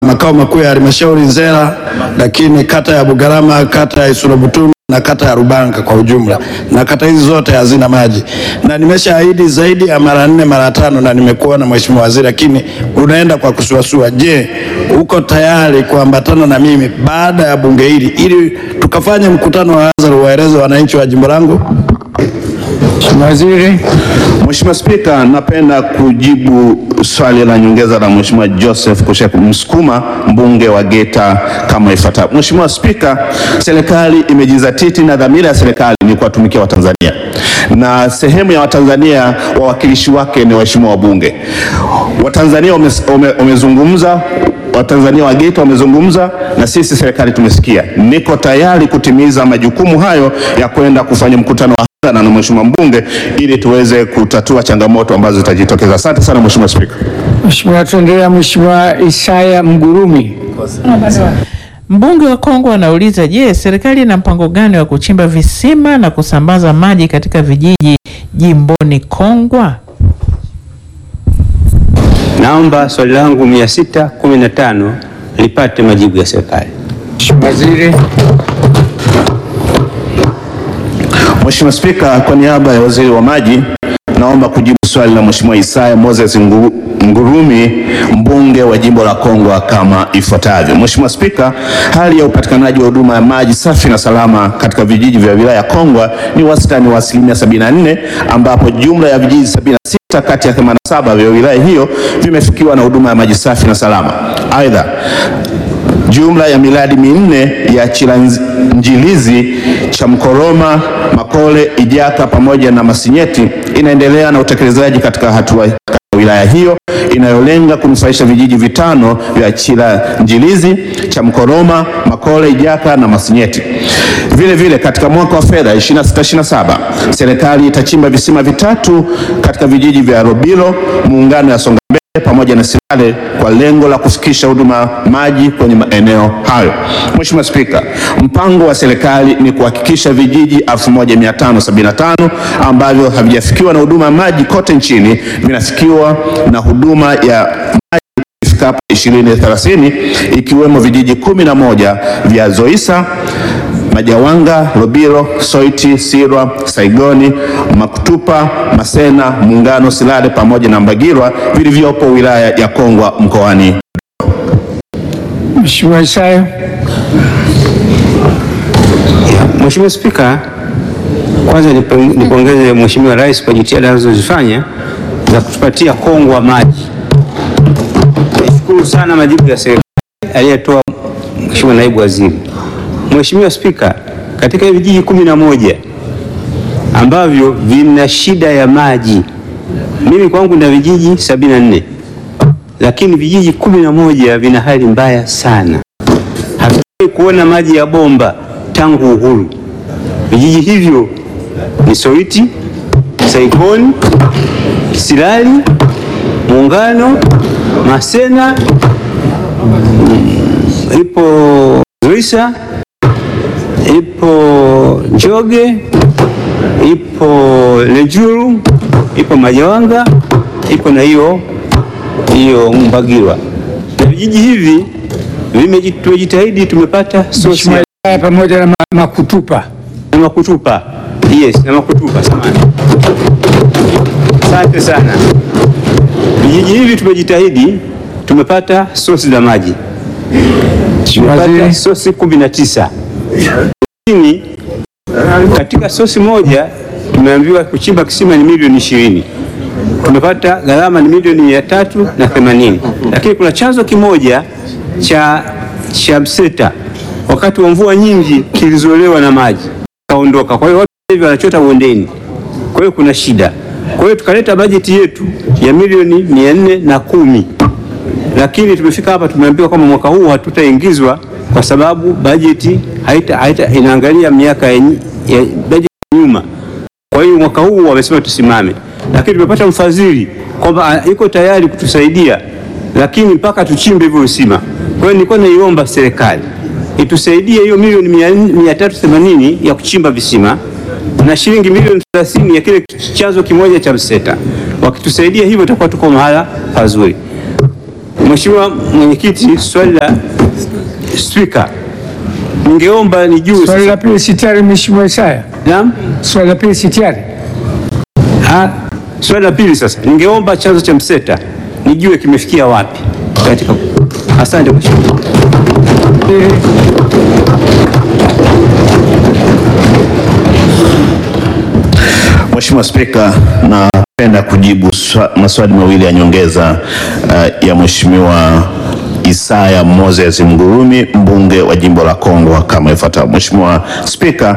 makao makuu ya halmashauri Nzera, lakini kata ya Bugarama, kata ya Isurabutunu na kata ya Rubanga kwa ujumla, na kata hizi zote hazina maji, na nimeshaahidi zaidi ya mara nne mara tano, na nimekuwa na mheshimiwa waziri, lakini unaenda kwa kusuasua. Je, uko tayari kuambatana na mimi baada ya bunge hili ili tukafanye mkutano wa hadhara waeleze wananchi wa jimbo langu? Mheshimiwa Waziri. Mheshimiwa Spika, napenda kujibu swali la nyongeza la Mheshimiwa Joseph Kushek Msukuma mbunge wa Geita kama ifuatavyo. Mheshimiwa Spika, serikali imejizatiti na dhamira ya serikali ni kuwatumikia Watanzania na sehemu ya Watanzania wawakilishi wake ni waheshimiwa wabunge. Watanzania wamezungumza wame, Watanzania wa Geita wamezungumza na sisi serikali tumesikia. Niko tayari kutimiza majukumu hayo ya kwenda kufanya mkutano wa hadhara na mheshimiwa mbunge ili tuweze kutatua changamoto ambazo zitajitokeza. Asante sana Mheshimiwa Spika. Mheshimiwa, tuendelea. Mheshimiwa Isaya Mgurumi. Mbunge wa Kongwa anauliza, je, serikali ina mpango gani wa kuchimba visima na kusambaza maji katika vijiji jimboni Kongwa? Naomba swali langu 615 lipate majibu ya serikali. Mheshimiwa Waziri. Mheshimiwa Spika, kwa niaba ya Waziri wa Maji naomba kujibu swali la Mheshimiwa Isaya Moses Ngu- Ngurumi mbunge wa jimbo la Kongwa kama ifuatavyo. Mheshimiwa Spika, hali ya upatikanaji wa huduma ya maji safi na salama katika vijiji vya wilaya ya Kongwa ni wastani wa asilimia 74 ambapo jumla ya vijiji 76 kati ya 87 vya wilaya hiyo vimefikiwa na huduma ya maji safi na salama. Aidha, jumla ya miradi minne ya Chilanjilizi, Chamkoroma, Makole, Ijaka pamoja na Masinyeti inaendelea na utekelezaji katika hatua katika wilaya hiyo inayolenga kunufaisha vijiji vitano vya Chilanjilizi, Chamkoroma, Makole, Ijaka na Masinyeti. Vile vile katika mwaka wa fedha 26/27 serikali itachimba visima vitatu katika vijiji vya Robilo, muungano ya Songa Mbele pamoja na Silale kwa lengo la kufikisha huduma maji kwenye maeneo hayo. Mheshimiwa Spika, mpango wa serikali ni kuhakikisha vijiji 1575 ambavyo havijafikiwa na huduma ya maji kote nchini vinafikiwa na huduma ya maji ifikapo 2030 ikiwemo vijiji 11 vya Zoisa Majawanga, Lobiro, Soiti, Sirwa, Saigoni, Makutupa, Masena, Muungano, Silale pamoja na Mbagirwa vilivyopo wilaya ya Kongwa mkoani. Mheshimiwa Isaya. Mheshimiwa Spika, kwanza nipo- nipongeze Mheshimiwa Rais kwa jitihada anazozifanya za kutupatia Kongwa maji. Nishukuru sana majibu ya serikali aliyetoa Mheshimiwa Naibu Waziri. Mheshimiwa Spika, katika hivi vijiji kumi na moja ambavyo vina shida ya maji, mimi kwangu na vijiji sabini na nne lakini vijiji kumi na moja vina hali mbaya sana. Hatujawahi kuona maji ya bomba tangu uhuru. Vijiji hivyo ni Soiti, Saikoni, Silali, Muungano, Masena, mm, ipo Zoisa, ipo Njoge, ipo Lejuru, ipo Majawanga, ipo na hiyo hiyo Mbagirwa. Na vijiji hivi vimeji- tumejitahidi, tumepata sosi Mheshimiwa Isaya pamoja na ma- Makutupa. na Makutupa. Yes, na Makutupa, samahani. Asante sana. Vijiji hivi tumejitahidi, tumepata sosi za maji, tumepata Waziri. sosi kumi na tisa lakini katika sosi moja tumeambiwa kuchimba kisima ni milioni ishirini tumepata gharama ni milioni mia tatu na themanini lakini kuna chanzo kimoja cha, cha Mseta wakati wa mvua nyingi kilizolewa na maji kaondoka. Kwa hiyo watu hivi wanachota bondeni, kwa hiyo kuna shida. Kwa hiyo tukaleta bajeti yetu ya milioni mia nne na kumi lakini tumefika hapa tumeambiwa kwamba mwaka huu hatutaingizwa kwa sababu bajeti haita, haita inaangalia miaka ya, nyi- ya bajeti ya nyuma. Kwa hiyo mwaka huu wamesema tusimame, lakini tumepata mfadhili kwamba ah, yuko tayari kutusaidia, lakini mpaka tuchimbe hivyo visima. Kwa hiyo nilikuwa naiomba serikali itusaidie hiyo milioni mia nne- mia tatu themanini ya kuchimba visima na shilingi milioni 30 ya kile chanzo kimoja cha Mseta. Wakitusaidia hivyo, tutakuwa tuko mahala pazuri. Mheshimiwa Mwenyekiti, swali la Spika, ningeomba nijue Swali la pili si tayari, Mheshimiwa Isaya? Naam. Swali la pili si tayari? Ah, swali la pili sasa, ningeomba chanzo cha mseta nijue kimefikia wapi katika. Asante Mheshimiwa. Mheshimiwa Spika, napenda kujibu swa- maswali mawili ya nyongeza uh, ya Mheshimiwa Isaya Moses Mgurumi mbunge wa jimbo la Kongwa kama ifuatavyo. Mheshimiwa Spika,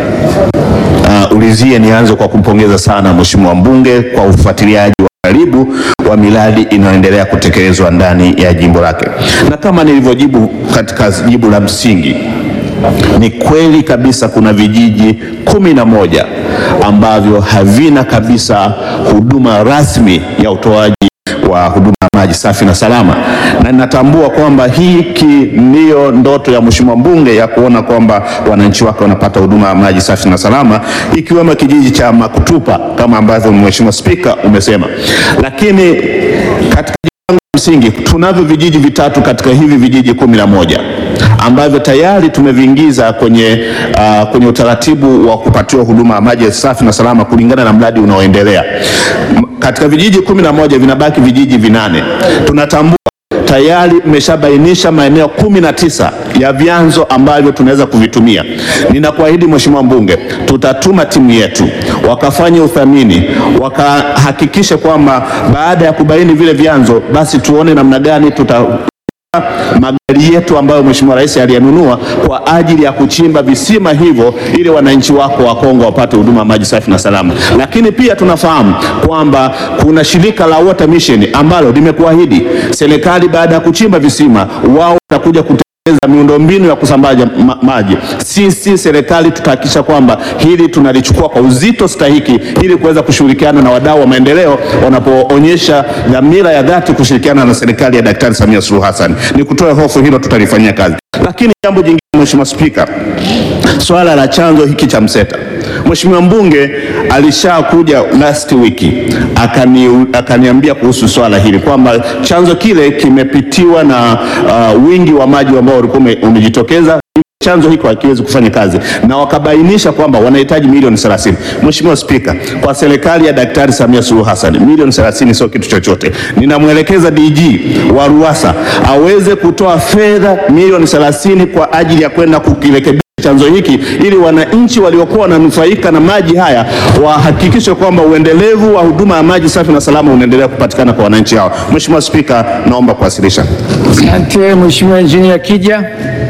uh, ulizie nianze kwa kumpongeza sana Mheshimiwa mbunge kwa ufuatiliaji wa karibu wa miradi inayoendelea kutekelezwa ndani ya jimbo lake, na kama nilivyojibu katika jibu la msingi ni kweli kabisa kuna vijiji kumi na moja ambavyo havina kabisa huduma rasmi ya utoaji wa huduma ya maji safi na salama, na ninatambua kwamba hiki ndiyo ndoto ya mheshimiwa mbunge ya kuona kwamba wananchi wake wanapata huduma ya maji safi na salama, ikiwemo kijiji cha Makutupa kama ambavyo mheshimiwa Spika umesema, lakini katika msingi tunavyo vijiji vitatu katika hivi vijiji kumi na moja ambavyo tayari tumeviingiza kwenye, uh, kwenye utaratibu wa kupatiwa huduma ya maji safi na salama kulingana na mradi unaoendelea. M- Katika vijiji kumi na moja vinabaki vijiji vinane. Tunatambua tayari mmeshabainisha maeneo kumi na tisa ya vyanzo ambavyo tunaweza kuvitumia. Ninakuahidi Mheshimiwa mbunge, tutatuma timu yetu wakafanye uthamini, wakahakikishe kwamba baada ya kubaini vile vyanzo, basi tuone namna gani tuta magari yetu ambayo Mheshimiwa Rais aliyanunua kwa ajili ya kuchimba visima hivyo ili wananchi wako wa Kongo wapate huduma ya maji safi na salama. Lakini pia tunafahamu kwamba kuna shirika la Water Mission ambalo limekuahidi serikali baada ya kuchimba visima wao watakuja kutekeleza miundombinu ya kusambaza ma maji. Sisi serikali tutahakikisha kwamba hili tunalichukua kwa uzito stahiki ili kuweza kushirikiana na wadau wa maendeleo wanapoonyesha dhamira ya dhati kushirikiana na serikali ya Daktari Samia Suluhu Hassan. Ni kutoa hofu hilo, tutalifanyia kazi. Lakini jambo jingine, Mheshimiwa Spika, swala la chanzo hiki cha mseta, Mheshimiwa mbunge alishakuja last wiki akani, akaniambia kuhusu swala hili kwamba chanzo kile kimepitiwa na uh, wingi wa maji ambao ulikuwa ume- umejitokeza chanzo hiko hakiwezi kufanya kazi na wakabainisha kwamba wanahitaji milioni 30. Mheshimiwa Spika, kwa serikali ya Daktari Samia Suluhu Hassan milioni 30 sio kitu chochote. Ninamwelekeza DG wa RUWASA aweze kutoa fedha milioni 30 kwa ajili ya kwenda kukirekebisha chanzo hiki ili wananchi waliokuwa wananufaika na maji haya wahakikishe kwamba uendelevu wa huduma ya maji safi na salama unaendelea kupatikana kwa wananchi hao. Mheshimiwa Spika, naomba kuwasilisha. Asante Mheshimiwa Injinia Kija.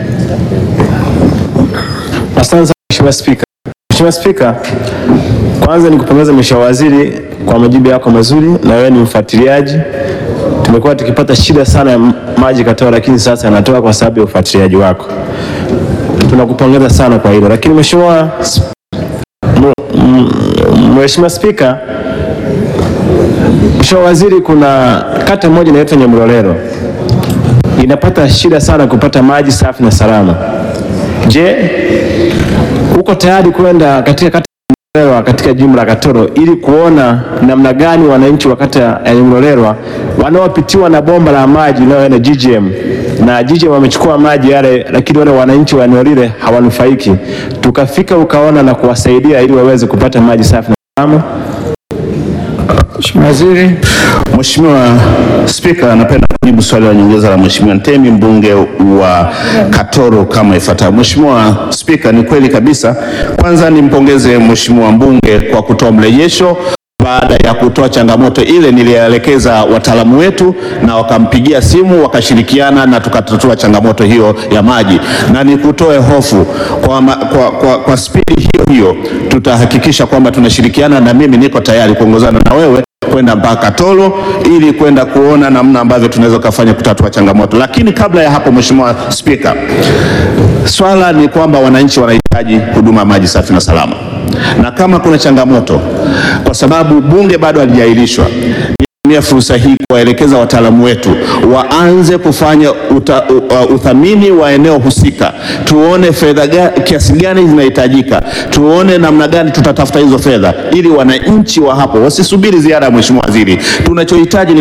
Asante sana Mheshimiwa Spika. Mheshimiwa Spika, kwanza nikupongeza Mheshimiwa Waziri kwa majibu yako mazuri, na wewe ni mfuatiliaji. Tumekuwa tukipata shida sana ya m- maji Katoro, lakini sasa yanatoka kwa sababu ya ufuatiliaji wako. Tunakupongeza sana kwa hilo. Lakini Mheshimiwa S- M- M- Mheshimiwa Spika, Mheshimiwa Waziri, kuna kata moja inaitwa Nyamlolelo inapata shida sana kupata maji safi na salama. Je, uko tayari kwenda katika kata ya Nyamlolelwa katika jimbo la Katoro ili kuona namna gani wananchi wa kata ya Nyamlolelwa wanaopitiwa na bomba la maji linaloenda GGM na GGM wamechukua maji yale, lakini wale wananchi wa eneo lile hawanufaiki, tukafika ukaona na kuwasaidia ili waweze kupata maji safi na salama. Mheshimiwa Waziri. Mheshimiwa Spika, napenda kujibu swali la nyongeza la Mheshimiwa Ntemi mbunge wa Katoro kama ifuatavyo. Mheshimiwa Spika, ni kweli kabisa. Kwanza nimpongeze Mheshimiwa mbunge kwa kutoa mrejesho baada ya kutoa changamoto ile, nilielekeza wataalamu wetu na wakampigia simu wakashirikiana na tukatatua changamoto hiyo ya maji, na nikutoe hofu kwa, ma, kwa, kwa, kwa spidi hiyo hiyo tutahakikisha kwamba tunashirikiana, na mimi niko tayari kuongozana na wewe kwenda mpaka Tolo ili kwenda kuona namna ambavyo tunaweza kufanya kutatua changamoto. Lakini kabla ya hapo, Mheshimiwa Spika, swala ni kwamba wananchi wanahitaji huduma ya maji safi na salama, na kama kuna changamoto, kwa sababu bunge bado halijaahirishwa Tumia fursa hii kuwaelekeza wataalamu wetu waanze kufanya uta, uh, uthamini wa eneo husika, tuone fedha ga- kiasi gani zinahitajika, tuone namna gani tutatafuta hizo fedha ili wananchi wa hapo wasisubiri ziara ya Mheshimiwa Waziri. Tunachohitaji ni kwamba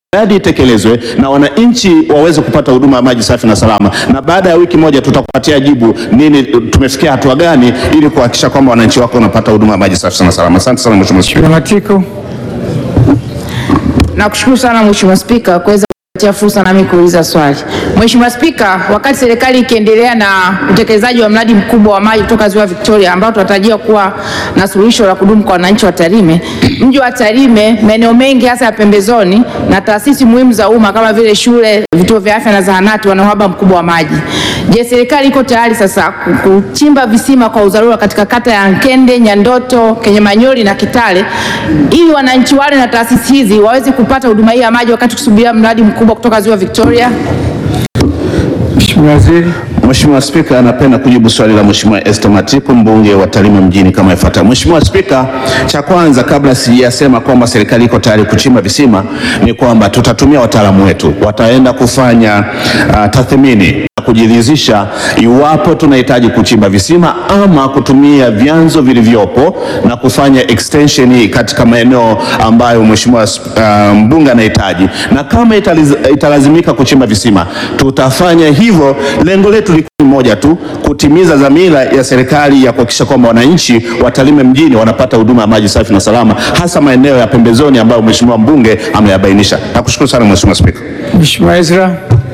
miradi itekelezwe na wananchi waweze kupata huduma ya maji safi na salama, na baada ya wiki moja tutakupatia jibu nini, tumefikia hatua gani, ili kuhakikisha kwamba wananchi wako wanapata huduma ya maji safi na salama. Asante sana Mheshimiwa Spika. Matiko. Nakushukuru sana Mheshimiwa Spika kuweza kupatia fursa nami kuuliza swali. Mheshimiwa Spika, wakati serikali ikiendelea na utekelezaji wa mradi mkubwa wa maji kutoka Ziwa Victoria ambao tunatarajia kuwa na suluhisho la kudumu kwa wananchi wa Tarime, mji wa Tarime, maeneo mengi hasa ya pembezoni na taasisi muhimu za umma kama vile shule, vituo vya afya na zahanati wana uhaba mkubwa wa maji. Je, serikali iko tayari sasa ku- kuchimba visima kwa udharura katika kata ya Nkende, Nyandoto, Kenyamanyori na Kitale ili wananchi wale na taasisi hizi waweze kupata huduma hii ya maji wakati kusubiria mradi mkubwa kutoka Ziwa Victoria? Mheshimiwa Waziri. Mheshimiwa Spika, napenda kujibu swali la Mheshimiwa Esther Matiku mbunge wa Tarime mjini kama ifuatavyo. Mheshimiwa Spika, cha kwanza kabla sijasema kwamba serikali iko tayari kuchimba visima ni kwamba tutatumia wataalamu wetu, wataenda kufanya uh, tathmini na kujiridhisha iwapo tunahitaji kuchimba visima ama kutumia vyanzo vilivyopo na kufanya extension katika maeneo ambayo Mheshimiwa uh, mbunge anahitaji, na kama italiz- italazimika kuchimba visima tutafanya hivyo. Lengo letu liko moja tu, kutimiza dhamira ya serikali ya kuhakikisha kwamba wananchi wa Tarime mjini wanapata huduma ya maji safi na salama, hasa maeneo ya pembezoni ambayo Mheshimiwa mbunge ameyabainisha. Nakushukuru sana Mheshimiwa Spika. Mheshimiwa Ezra.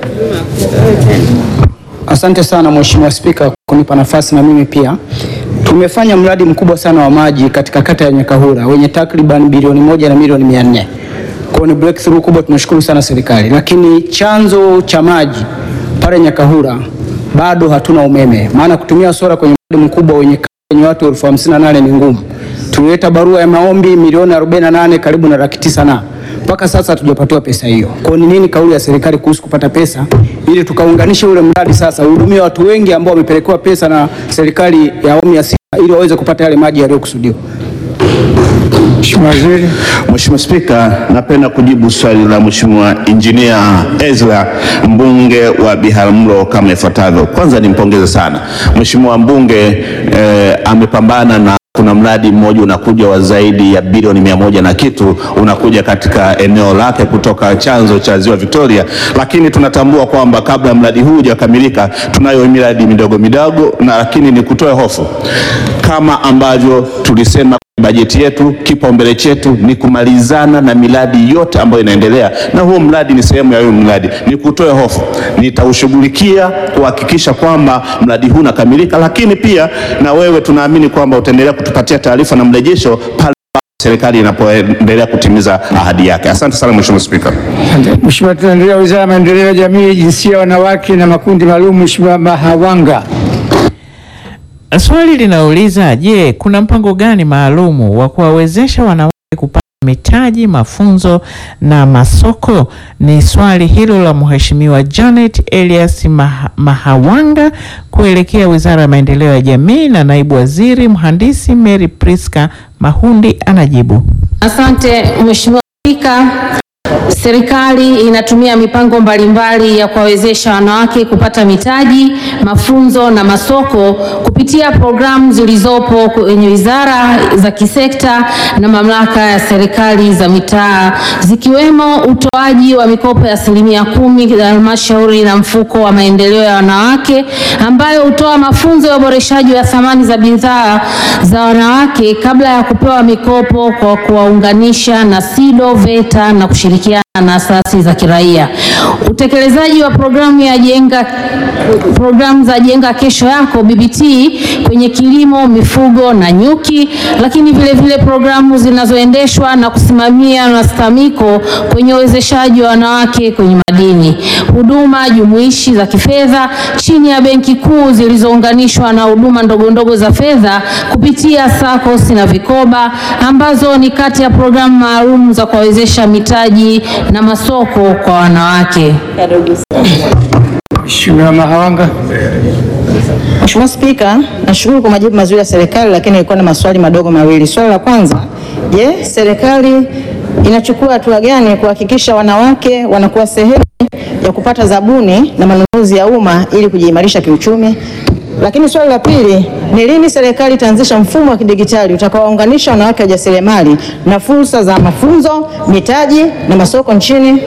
Asante sana Mheshimiwa Spika kunipa nafasi na mimi pia. Tumefanya mradi mkubwa sana wa maji katika kata ya Nyakahura wenye takriban bilioni moja na milioni mia nne. Kwa hiyo ni breakthrough kubwa, tunashukuru sana serikali, lakini chanzo cha maji pale Nyakahura bado hatuna umeme, maana kutumia sola kwenye mradi mkubwa wenye kata yenye watu elfu hamsini na nane ni ngumu. Tulileta barua ya maombi milioni 48 karibu na laki tisa na mpaka sasa hatujapatiwa pesa hiyo. Kwa hiyo ni nini kauli ya serikali kuhusu kupata pesa ili tukaunganishe ule mradi sasa uhudumie watu wengi ambao wamepelekewa pesa na serikali ya awamu ya sita ili waweze kupata yale maji yaliyokusudiwa. Mheshimiwa Waziri. Mheshimiwa Spika, napenda kujibu swali la Mheshimiwa Injinia Ezra mbunge wa Biharamulo kama ifuatavyo. Kwanza nimpongeze sana Mheshimiwa mbunge eh, amepambana na kuna mradi mmoja unakuja wa zaidi ya bilioni mia moja na kitu unakuja katika eneo lake kutoka chanzo cha Ziwa Victoria, lakini tunatambua kwamba kabla ya mradi huu hujakamilika tunayo miradi midogo midogo, na lakini ni kutoe hofu kama ambavyo tulisema bajeti yetu, kipaumbele chetu ni kumalizana na miradi yote ambayo inaendelea, na huo mradi ni sehemu ya huyo mradi. Ni kutoe hofu, nitaushughulikia kuhakikisha kwamba mradi huu unakamilika, lakini pia na wewe tunaamini kwamba utaendelea kutupatia taarifa na mrejesho pale serikali inapoendelea kutimiza ahadi yake. Asante sana Mheshimiwa Spika. Asante. Mheshimiwa, tunaendelea Wizara ya Maendeleo ya Jamii, Jinsia, Wanawake na Makundi Maalum. Mheshimiwa Mahawanga. Swali linauliza je, kuna mpango gani maalumu wa kuwawezesha wanawake kupata mitaji, mafunzo na masoko? Ni swali hilo la Mheshimiwa Janet Elias Maha, Mahawanga kuelekea Wizara ya Maendeleo ya Jamii, na Naibu Waziri Mhandisi Mary Priska Mahundi anajibu. Asante Mheshimiwa Spika. Serikali inatumia mipango mbalimbali ya kuwawezesha wanawake kupata mitaji, mafunzo na masoko kupitia programu zilizopo kwenye wizara za kisekta na mamlaka ya serikali za mitaa zikiwemo utoaji wa mikopo ya asilimia kumi ya halmashauri na mfuko wa maendeleo ya wanawake ambayo hutoa mafunzo ya uboreshaji wa thamani za bidhaa za wanawake kabla ya kupewa mikopo kwa kuwaunganisha na SIDO, VETA na kushirikiana na asasi za kiraia. Utekelezaji wa programu ya jenga programu za jenga kesho yako BBT kwenye kilimo, mifugo na nyuki, lakini vile vile programu zinazoendeshwa na kusimamia na STAMIKO kwenye uwezeshaji wa wanawake kwenye madini, huduma jumuishi za kifedha chini ya Benki Kuu zilizounganishwa na huduma ndogo ndogo za fedha kupitia SACCOS na vikoba ambazo ni kati ya programu maalum za kuwawezesha mitaji na masoko kwa wanawake. Mheshimiwa Mahawanga. Mheshimiwa Spika, nashukuru kwa majibu mazuri ya serikali, lakini nilikuwa na maswali madogo mawili. Swali la kwanza, je, serikali inachukua hatua gani kuhakikisha wanawake wanakuwa sehemu ya kupata zabuni na manunuzi ya umma ili kujiimarisha kiuchumi? Lakini swali la pili ni lini serikali itaanzisha mfumo wa kidigitali utakaowaunganisha wanawake wajasiriamali na fursa za mafunzo, mitaji na masoko nchini?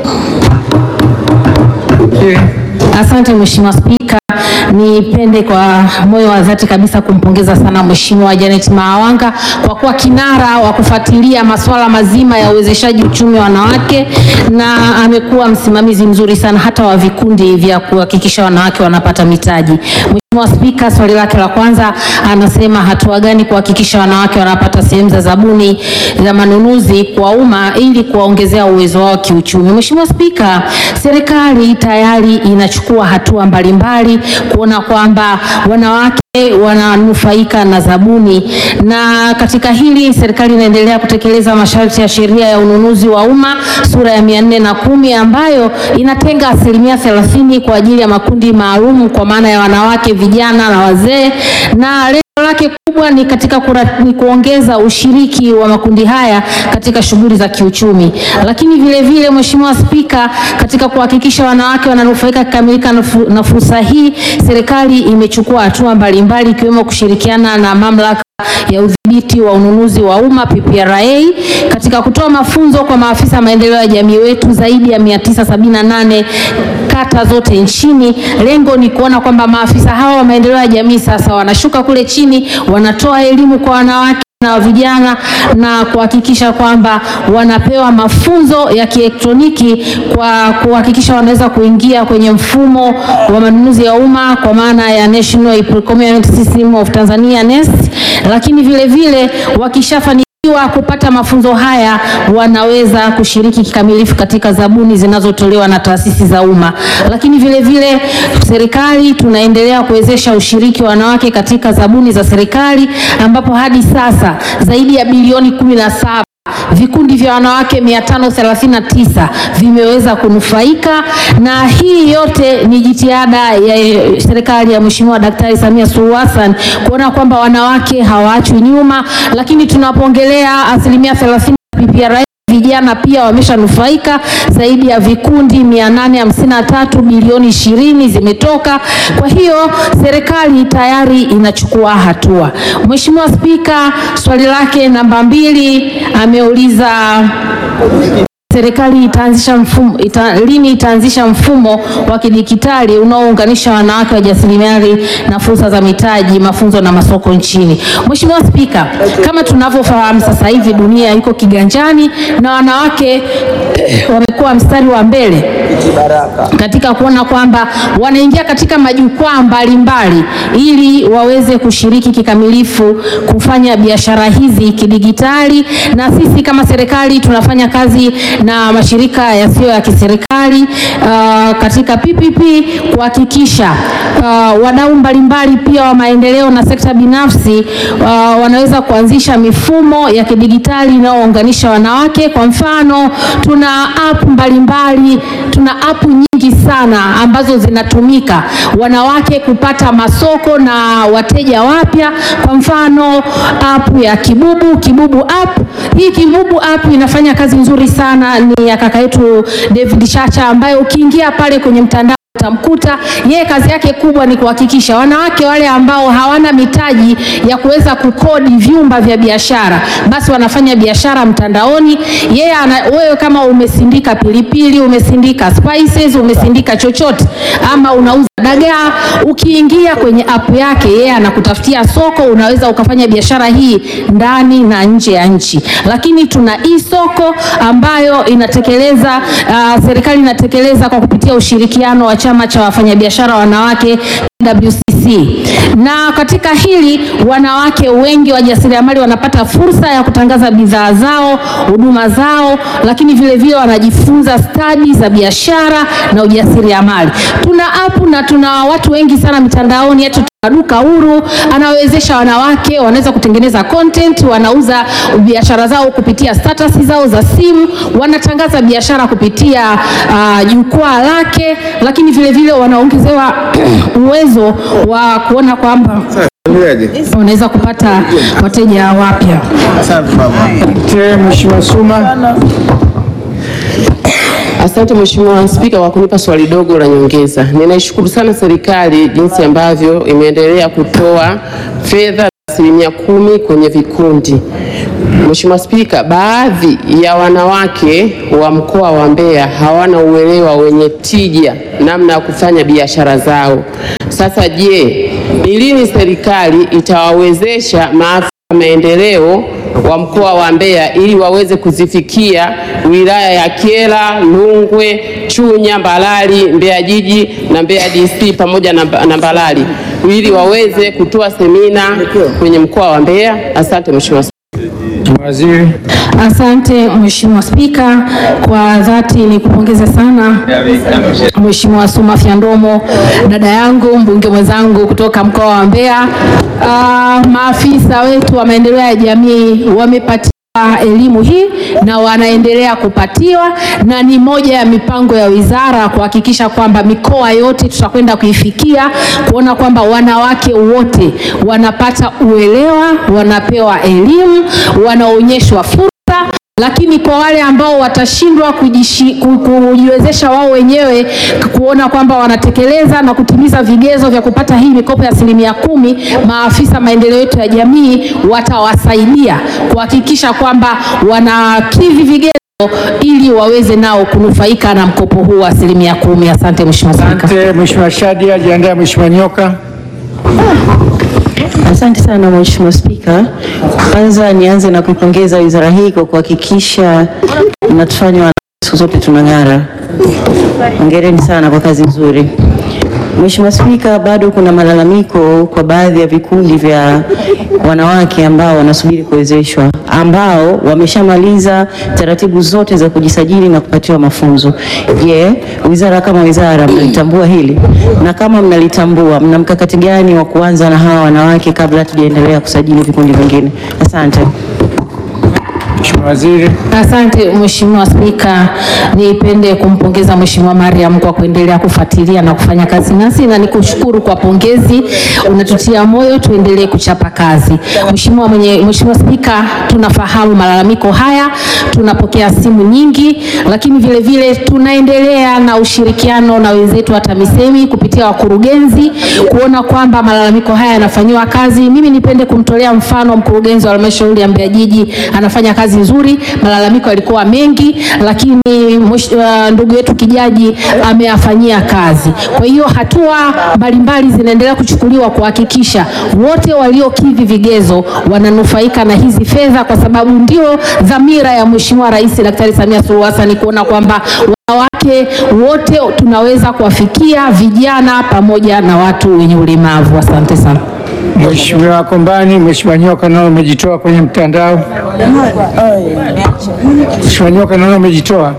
Asante Mheshimiwa Spika, nipende kwa moyo wa dhati kabisa kumpongeza sana Mheshimiwa Janet Maawanga kwa kuwa kinara wa kufuatilia masuala mazima ya uwezeshaji uchumi wa wanawake na amekuwa msimamizi mzuri sana hata wa vikundi vya kuhakikisha wanawake wanapata mitaji. Mheshimiwa Spika, swali lake la kwanza anasema hatua gani kuhakikisha wanawake wanapata sehemu za zabuni za manunuzi kwa umma ili kuwaongezea uwezo wao kiuchumi. Mheshimiwa Spika, serikali tayari inachukua hatua mbalimbali kuona kwamba wanawake wananufaika na zabuni, na katika hili serikali inaendelea kutekeleza masharti ya sheria ya ununuzi wa umma sura ya mia nne na kumi ambayo inatenga asilimia thelathini kwa ajili ya makundi maalum kwa maana ya wanawake, vijana na wazee, na lengo lake kubwa ni katika kura, ni kuongeza ushiriki wa makundi haya katika shughuli za kiuchumi, lakini vile vile Mheshimiwa Spika, katika kuhakikisha wanawake wananufaika kikamilika na fu- na fursa hii, serikali imechukua hatua mbalimbali ikiwemo kushirikiana na mamlaka ya udhibiti wa ununuzi wa umma PPRA katika kutoa mafunzo kwa maafisa maendeleo ya jamii wetu zaidi ya 978 kata zote nchini. Lengo ni kuona kwamba maafisa hawa wa maendeleo ya jamii sasa wanashuka kule chini, wanatoa elimu kwa wanawake na vijana na kuhakikisha kwamba wanapewa mafunzo ya kielektroniki kwa kuhakikisha wanaweza kuingia kwenye mfumo wa manunuzi ya umma kwa maana ya National Procurement System of Tanzania NeST, lakini vile vile wakishafanikiwa kupata mafunzo haya wanaweza kushiriki kikamilifu katika zabuni zinazotolewa na taasisi za umma. Lakini vile vile serikali tunaendelea kuwezesha ushiriki wa wanawake katika zabuni za serikali ambapo hadi sasa zaidi ya bilioni kumi na saba vikundi vya wanawake 539 vimeweza kunufaika, na hii yote ni jitihada ya serikali ya Mheshimiwa Daktari Samia Suluhu Hassan kuona kwamba wanawake hawaachwi nyuma, lakini tunapoongelea asilimia 30 PPRA vijana pia wameshanufaika zaidi ya vikundi 853 bilioni ishirini zimetoka. Kwa hiyo serikali tayari inachukua hatua. Mheshimiwa Spika, swali lake namba mbili ameuliza serikali itaanzisha mfumo ita, lini itaanzisha mfumo wa kidijitali unaounganisha wanawake wajasiriamali na fursa za mitaji, mafunzo na masoko nchini. Mheshimiwa Spika, kama tunavyofahamu sasa hivi dunia iko kiganjani na wanawake wamekuwa mstari wa mbele katika kuona kwamba wanaingia katika majukwaa mbalimbali ili waweze kushiriki kikamilifu kufanya biashara hizi kidigitali, na sisi kama serikali tunafanya kazi na mashirika yasiyo ya kiserikali uh, katika PPP kuhakikisha uh, wadau mbalimbali pia wa maendeleo na sekta binafsi uh, wanaweza kuanzisha mifumo ya kidigitali inayounganisha wanawake. Kwa mfano, tuna app mbalimbali, tuna app nyingi sana ambazo zinatumika wanawake kupata masoko na wateja wapya. Kwa mfano, app ya Kibubu, Kibubu app. Hii Kibubu app inafanya kazi nzuri sana, ni ya kaka yetu David Chacha ambaye ukiingia pale kwenye mtandao utamkuta yeye kazi yake kubwa ni kuhakikisha wanawake wale ambao hawana mitaji ya kuweza kukodi vyumba vya biashara, basi wanafanya biashara mtandaoni. Yeye ana, wewe kama umesindika pilipili, umesindika spices, umesindika chochote ama unauza dagaa, ukiingia kwenye app yake yeye anakutafutia soko, unaweza ukafanya biashara hii ndani na nje ya nchi. Lakini tuna e-soko ambayo inatekeleza uh, serikali inatekeleza kwa kupitia ushirikiano wa chama cha wafanyabiashara wanawake WCC. Na katika hili wanawake wengi wajasiriamali wanapata fursa ya kutangaza bidhaa zao, huduma zao, lakini vile vile wanajifunza stadi za biashara na ujasiriamali. Tuna app na tuna watu wengi sana mitandaoni yetu duka huru anawezesha wanawake wanaweza kutengeneza content, wanauza biashara zao kupitia status zao za simu, wanatangaza biashara kupitia uh, jukwaa lake, lakini vile vile wanaongezewa uwezo wa kuona kwamba wanaweza kupata wateja wapya. Mheshimiwa Suma. Asante Mheshimiwa Spika kwa kunipa swali dogo la nyongeza. Ninaishukuru sana serikali jinsi ambavyo imeendelea kutoa fedha asilimia kumi kwenye vikundi. Mheshimiwa Spika, baadhi ya wanawake wa mkoa wa Mbeya hawana uelewa wenye tija namna ya kufanya biashara zao. Sasa je, ni lini serikali itawawezesha maafisa maendeleo wa mkoa wa Mbeya ili waweze kuzifikia wilaya ya Kyela, Lungwe, Chunya, Mbalali, Mbeya jiji na Mbeya DC pamoja na, na Mbalali ili waweze kutoa semina kwenye mkoa wa Mbeya. Asante Mheshimiwa Waziri. Asante Mheshimiwa Spika, kwa dhati ni kupongeza sana Mheshimiwa Suma Fyandomo, dada yangu, mbunge mwenzangu kutoka mkoa wa Mbeya. Ah, maafisa wetu wa maendeleo ya jamii wamepatiwa elimu hii na wanaendelea kupatiwa, na ni moja ya mipango ya wizara kuhakikisha kwamba mikoa yote tutakwenda kuifikia, kuona kwamba wanawake wote wanapata uelewa, wanapewa elimu, wanaonyeshwa fursa lakini kwa wale ambao watashindwa kujishi- ku- kujiwezesha wao wenyewe kuona kwamba wanatekeleza na kutimiza vigezo vya kupata hii mikopo ya asilimia kumi, maafisa maendeleo yetu ya jamii watawasaidia kuhakikisha kwamba wanakidhi vigezo ili waweze nao kunufaika na mkopo huu wa asilimia kumi. Asante Mheshimiwa Spika. Asante Mheshimiwa Shadia, jiandae Mheshimiwa Nyoka. Asante sana Mheshimiwa Spika. Kwanza nianze na kuipongeza wizara hii kwa kuhakikisha inatufanya wanawake siku zote tunang'ara. Hongereni sana kwa kazi nzuri. Mheshimiwa Spika, bado kuna malalamiko kwa baadhi ya vikundi vya wanawake ambao wanasubiri kuwezeshwa, ambao wameshamaliza taratibu zote za kujisajili na kupatiwa mafunzo. Je, wizara kama wizara mnalitambua hili? Na kama mnalitambua, mna mkakati gani wa kuanza na hawa wanawake kabla hatujaendelea kusajili vikundi vingine? Asante. Mheshimiwa Waziri. Asante Mheshimiwa Spika, nipende kumpongeza Mheshimiwa Mariam kwa kuendelea kufuatilia na kufanya kazi nasi na nikushukuru kwa pongezi, unatutia moyo tuendelee kuchapa kazi. Mheshimiwa mwenye Mheshimiwa Spika, tunafahamu malalamiko haya, tunapokea simu nyingi, lakini vile vile tunaendelea na ushirikiano na wenzetu wa TAMISEMI kupitia wakurugenzi kuona kwamba malalamiko haya yanafanyiwa kazi. Mimi nipende kumtolea mfano mkurugenzi wa halmashauri ya Mbeya jiji anafanya kazi nzuri, malalamiko yalikuwa mengi, lakini mwesh- uh, ndugu yetu Kijaji ameyafanyia kazi. Kwa hiyo hatua mbalimbali zinaendelea kuchukuliwa kuhakikisha wote waliokidhi vigezo wananufaika na hizi fedha, kwa sababu ndio dhamira ya Mheshimiwa Rais Daktari Samia Suluhu Hassan kuona kwamba wanawake wote tunaweza kuwafikia, vijana pamoja na watu wenye ulemavu. Asante sana. Mheshimiwa Kombani, Mheshimiwa Nyoka naona umejitoa kwenye mtandao. Mheshimiwa Nyoka naona umejitoa.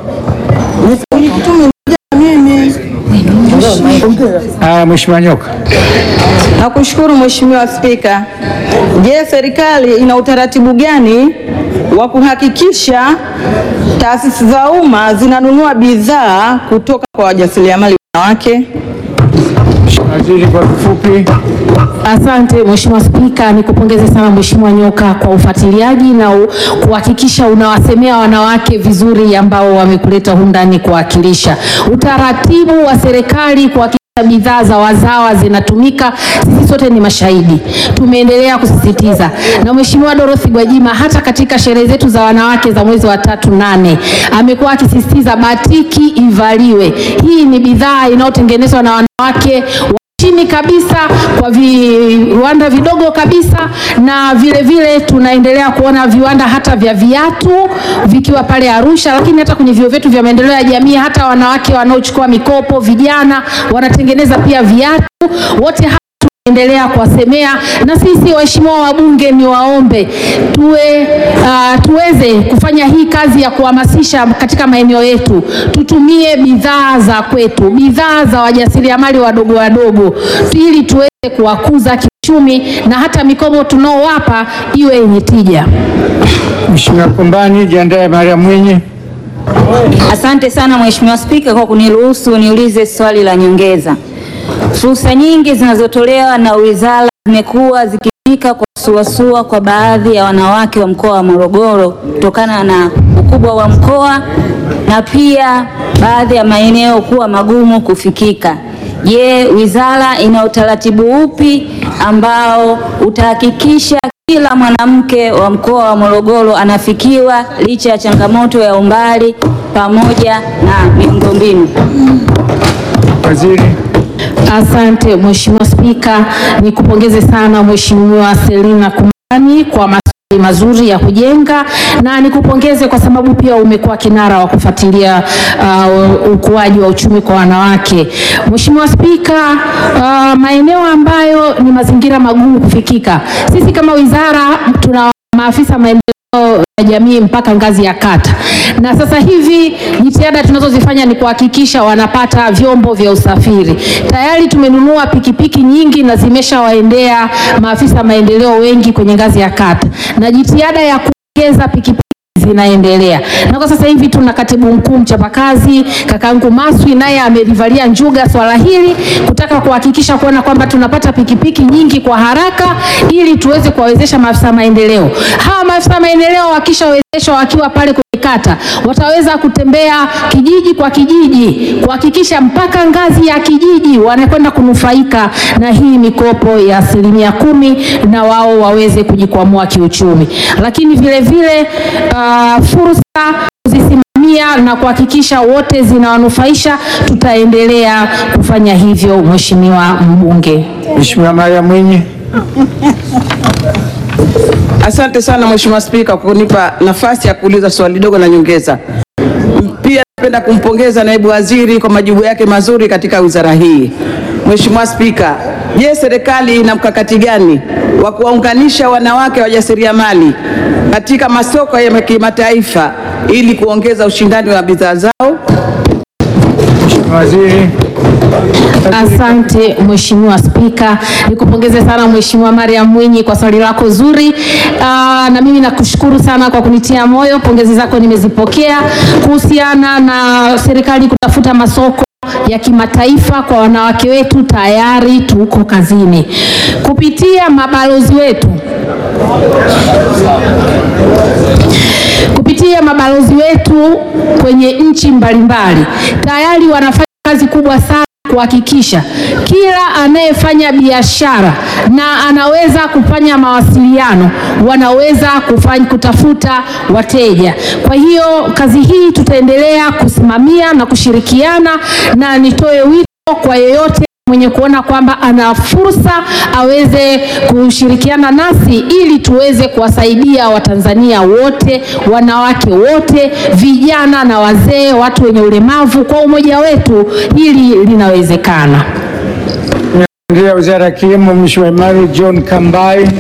Haya, Mheshimiwa Nyoka. Nakushukuru Mheshimiwa Spika. Je, serikali ina utaratibu gani wa kuhakikisha taasisi za umma zinanunua bidhaa kutoka kwa wajasiriamali wanawake? Waziri, kwa kifupi. Asante Mheshimiwa Spika, nikupongeze sana Mheshimiwa Nyoka kwa ufuatiliaji na u- kuhakikisha unawasemea wanawake vizuri ambao wamekuleta humu ndani kuwakilisha. Utaratibu wa serikali kuhakikisha bidhaa za wazawa zinatumika, sisi sote ni mashahidi. Tumeendelea kusisitiza na Mheshimiwa Dorothy Gwajima hata katika sherehe zetu za wanawake za mwezi wa tatu nane amekuwa akisisitiza batiki ivaliwe. Hii ni bidhaa inayotengenezwa na wanawake wa chini kabisa kwa viwanda vidogo kabisa, na vile vile tunaendelea kuona viwanda hata vya viatu vikiwa pale Arusha, lakini hata kwenye vyuo vyetu vya maendeleo ya jamii, hata wanawake wanaochukua mikopo, vijana wanatengeneza pia viatu. Wote hawa endelea kuwasemea na sisi waheshimiwa wabunge ni waombe tuwe uh, tuweze kufanya hii kazi ya kuhamasisha katika maeneo yetu, tutumie bidhaa za kwetu, bidhaa za wajasiriamali wadogo wadogo, ili tuweze kuwakuza kiuchumi na hata mikopo tunaowapa iwe yenye tija. Mheshimiwa Kombani, jiandae Mariam Mwinyi. Asante sana Mheshimiwa Spika kwa kuniruhusu niulize swali la nyongeza. Fursa nyingi zinazotolewa na wizara zimekuwa zikifika kwa suasua kwa baadhi ya wanawake wa mkoa wa Morogoro kutokana na ukubwa wa mkoa na pia baadhi ya maeneo kuwa magumu kufikika. Je, wizara ina utaratibu upi ambao utahakikisha kila mwanamke wa mkoa wa Morogoro anafikiwa licha ya changamoto ya umbali pamoja na miundombinu? Waziri. Asante Mheshimiwa Spika, nikupongeze sana Mheshimiwa Selina Kumani kwa maswali mazuri ya kujenga na nikupongeze kwa sababu pia umekuwa kinara wa kufuatilia uh, ukuaji wa uchumi kwa wanawake. Mheshimiwa Spika, uh, maeneo ambayo ni mazingira magumu kufikika, sisi kama wizara tuna maafisa maendeleo ya jamii mpaka ngazi ya kata, na sasa hivi jitihada tunazozifanya ni kuhakikisha wanapata vyombo vya usafiri. Tayari tumenunua pikipiki nyingi na zimeshawaendea maafisa maendeleo wengi kwenye ngazi ya kata, na jitihada ya kuongeza pikipiki zinaendelea na kwa sasa hivi tuna katibu mkuu mchapakazi kakangu Maswi naye amelivalia njuga swala hili kutaka kuhakikisha kuona kwamba tunapata pikipiki nyingi kwa haraka ili tuweze kuwawezesha maafisa maendeleo. Hawa maafisa maendeleo wakishawezeshwa wakiwa pale kwenye kata wataweza kutembea kijiji kwa kijiji kuhakikisha mpaka ngazi ya kijiji wanakwenda kunufaika na hii mikopo ya asilimia kumi na wao waweze kujikwamua kiuchumi, lakini vile vile uh, fursa kuzisimamia na kuhakikisha wote zinawanufaisha, tutaendelea kufanya hivyo. Mheshimiwa mbunge. Mheshimiwa Maria Mwinyi. Asante sana Mheshimiwa Spika kwa kunipa nafasi ya kuuliza swali dogo la nyongeza. Pia napenda kumpongeza naibu waziri kwa majibu yake mazuri katika wizara hii. Mheshimiwa Spika, je, serikali ina mkakati gani wa kuwaunganisha wanawake wajasiriamali katika masoko ya kimataifa ili kuongeza ushindani wa bidhaa zao? Mheshimiwa Waziri. Asante Mheshimiwa Spika, nikupongeze sana Mheshimiwa Mariam Mwinyi kwa swali lako zuri. Aa, na mimi nakushukuru sana kwa kunitia moyo, pongezi zako nimezipokea. Kuhusiana na serikali kutafuta masoko ya kimataifa kwa wanawake wetu, tayari tuko kazini kupitia mabalozi wetu kupitia mabalozi wetu kwenye nchi mbalimbali tayari wanafanya kazi kubwa sana kuhakikisha kila anayefanya biashara na anaweza kufanya mawasiliano wanaweza kufanya, kutafuta wateja. Kwa hiyo kazi hii tutaendelea kusimamia na kushirikiana, na nitoe wito kwa yeyote mwenye kuona kwamba ana fursa aweze kushirikiana nasi ili tuweze kuwasaidia Watanzania wote, wanawake wote, vijana na wazee, watu wenye ulemavu. Kwa umoja wetu hili linawezekana. Ndio Wizara ya Kilimo, Mheshimiwa Emmanuel John Kambai.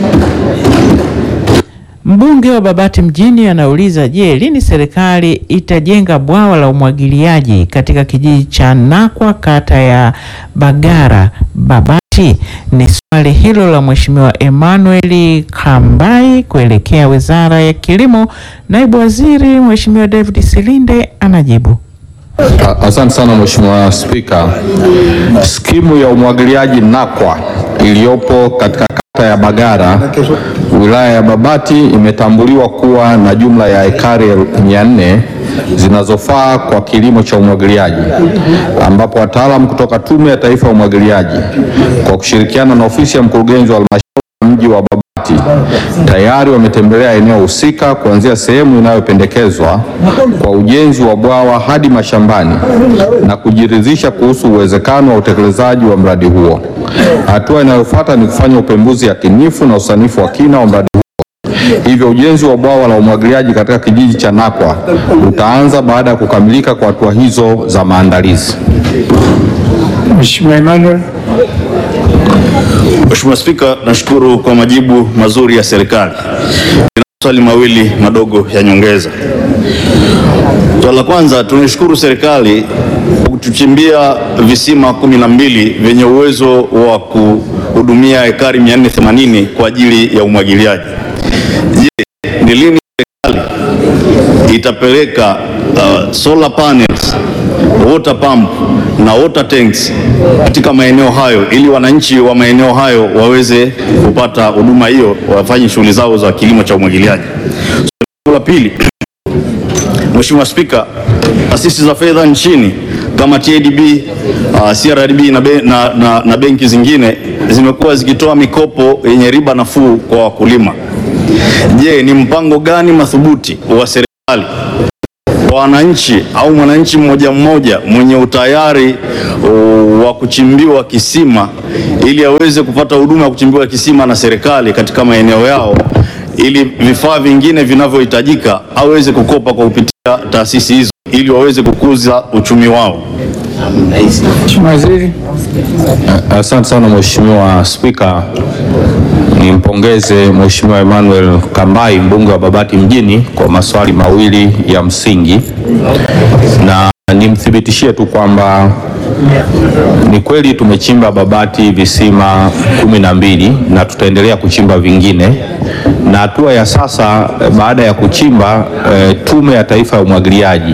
Mbunge wa Babati mjini anauliza, je, lini serikali itajenga bwawa la umwagiliaji katika kijiji cha Nakwa kata ya Bagara Babati? Ni swali hilo la Mheshimiwa Emmanuel Kambai kuelekea Wizara ya Kilimo. Naibu Waziri Mheshimiwa David Silinde anajibu. Asante sana Mheshimiwa Spika. Skimu ya umwagiliaji Nakwa iliyopo katika kata ya Bagara wilaya ya Babati imetambuliwa kuwa na jumla ya ekari mia nne zinazofaa kwa kilimo cha umwagiliaji ambapo wataalamu kutoka Tume ya Taifa ya Umwagiliaji kwa kushirikiana na ofisi ya mkurugenzi wa halmashauri ya mji wa Babati tayari wametembelea eneo husika kuanzia sehemu inayopendekezwa kwa ujenzi wa bwawa hadi mashambani na kujiridhisha kuhusu uwezekano wa utekelezaji wa mradi huo. Hatua inayofuata ni kufanya upembuzi yakinifu na usanifu wa kina wa mradi huo. Hivyo ujenzi wa bwawa la umwagiliaji katika kijiji cha Nakwa utaanza baada ya kukamilika kwa hatua hizo za maandalizi. Mheshimiwa Emmanuel. Mheshimiwa Spika, nashukuru kwa majibu mazuri ya serikali. Nina maswali mawili madogo ya nyongeza. Swali la kwanza, tunaishukuru serikali kwa kutuchimbia visima kumi na mbili vyenye uwezo wa kuhudumia ekari 480 kwa ajili ya umwagiliaji. Je, ni lini serikali itapeleka uh, solar panels, water pump na water tanks katika maeneo hayo ili wananchi wa maeneo hayo waweze kupata huduma hiyo, wafanye shughuli zao za kilimo cha umwagiliaji. Swali la pili, Mheshimiwa Spika, taasisi za fedha nchini kama TADB, uh, CRDB na, be, na, na, na benki zingine zimekuwa zikitoa mikopo yenye riba nafuu kwa wakulima. Je, ni mpango gani madhubuti wa serikali kwa wananchi au mwananchi mmoja mmoja mwenye utayari uh, wa kuchimbiwa kisima ili aweze kupata huduma ya kuchimbiwa kisima na serikali katika maeneo yao ili vifaa vingine vinavyohitajika aweze kukopa kwa kupitia taasisi hizo ili waweze kukuza uchumi wao. Mheshimiwa Waziri. Asante sana Mheshimiwa Spika. Nimpongeze Mheshimiwa Emmanuel Kambai mbunge wa Babati mjini kwa maswali mawili ya msingi, na nimthibitishie tu kwamba ni kweli tumechimba Babati visima kumi na mbili na tutaendelea kuchimba vingine, na hatua ya sasa eh, baada ya kuchimba eh, Tume ya Taifa ya Umwagiliaji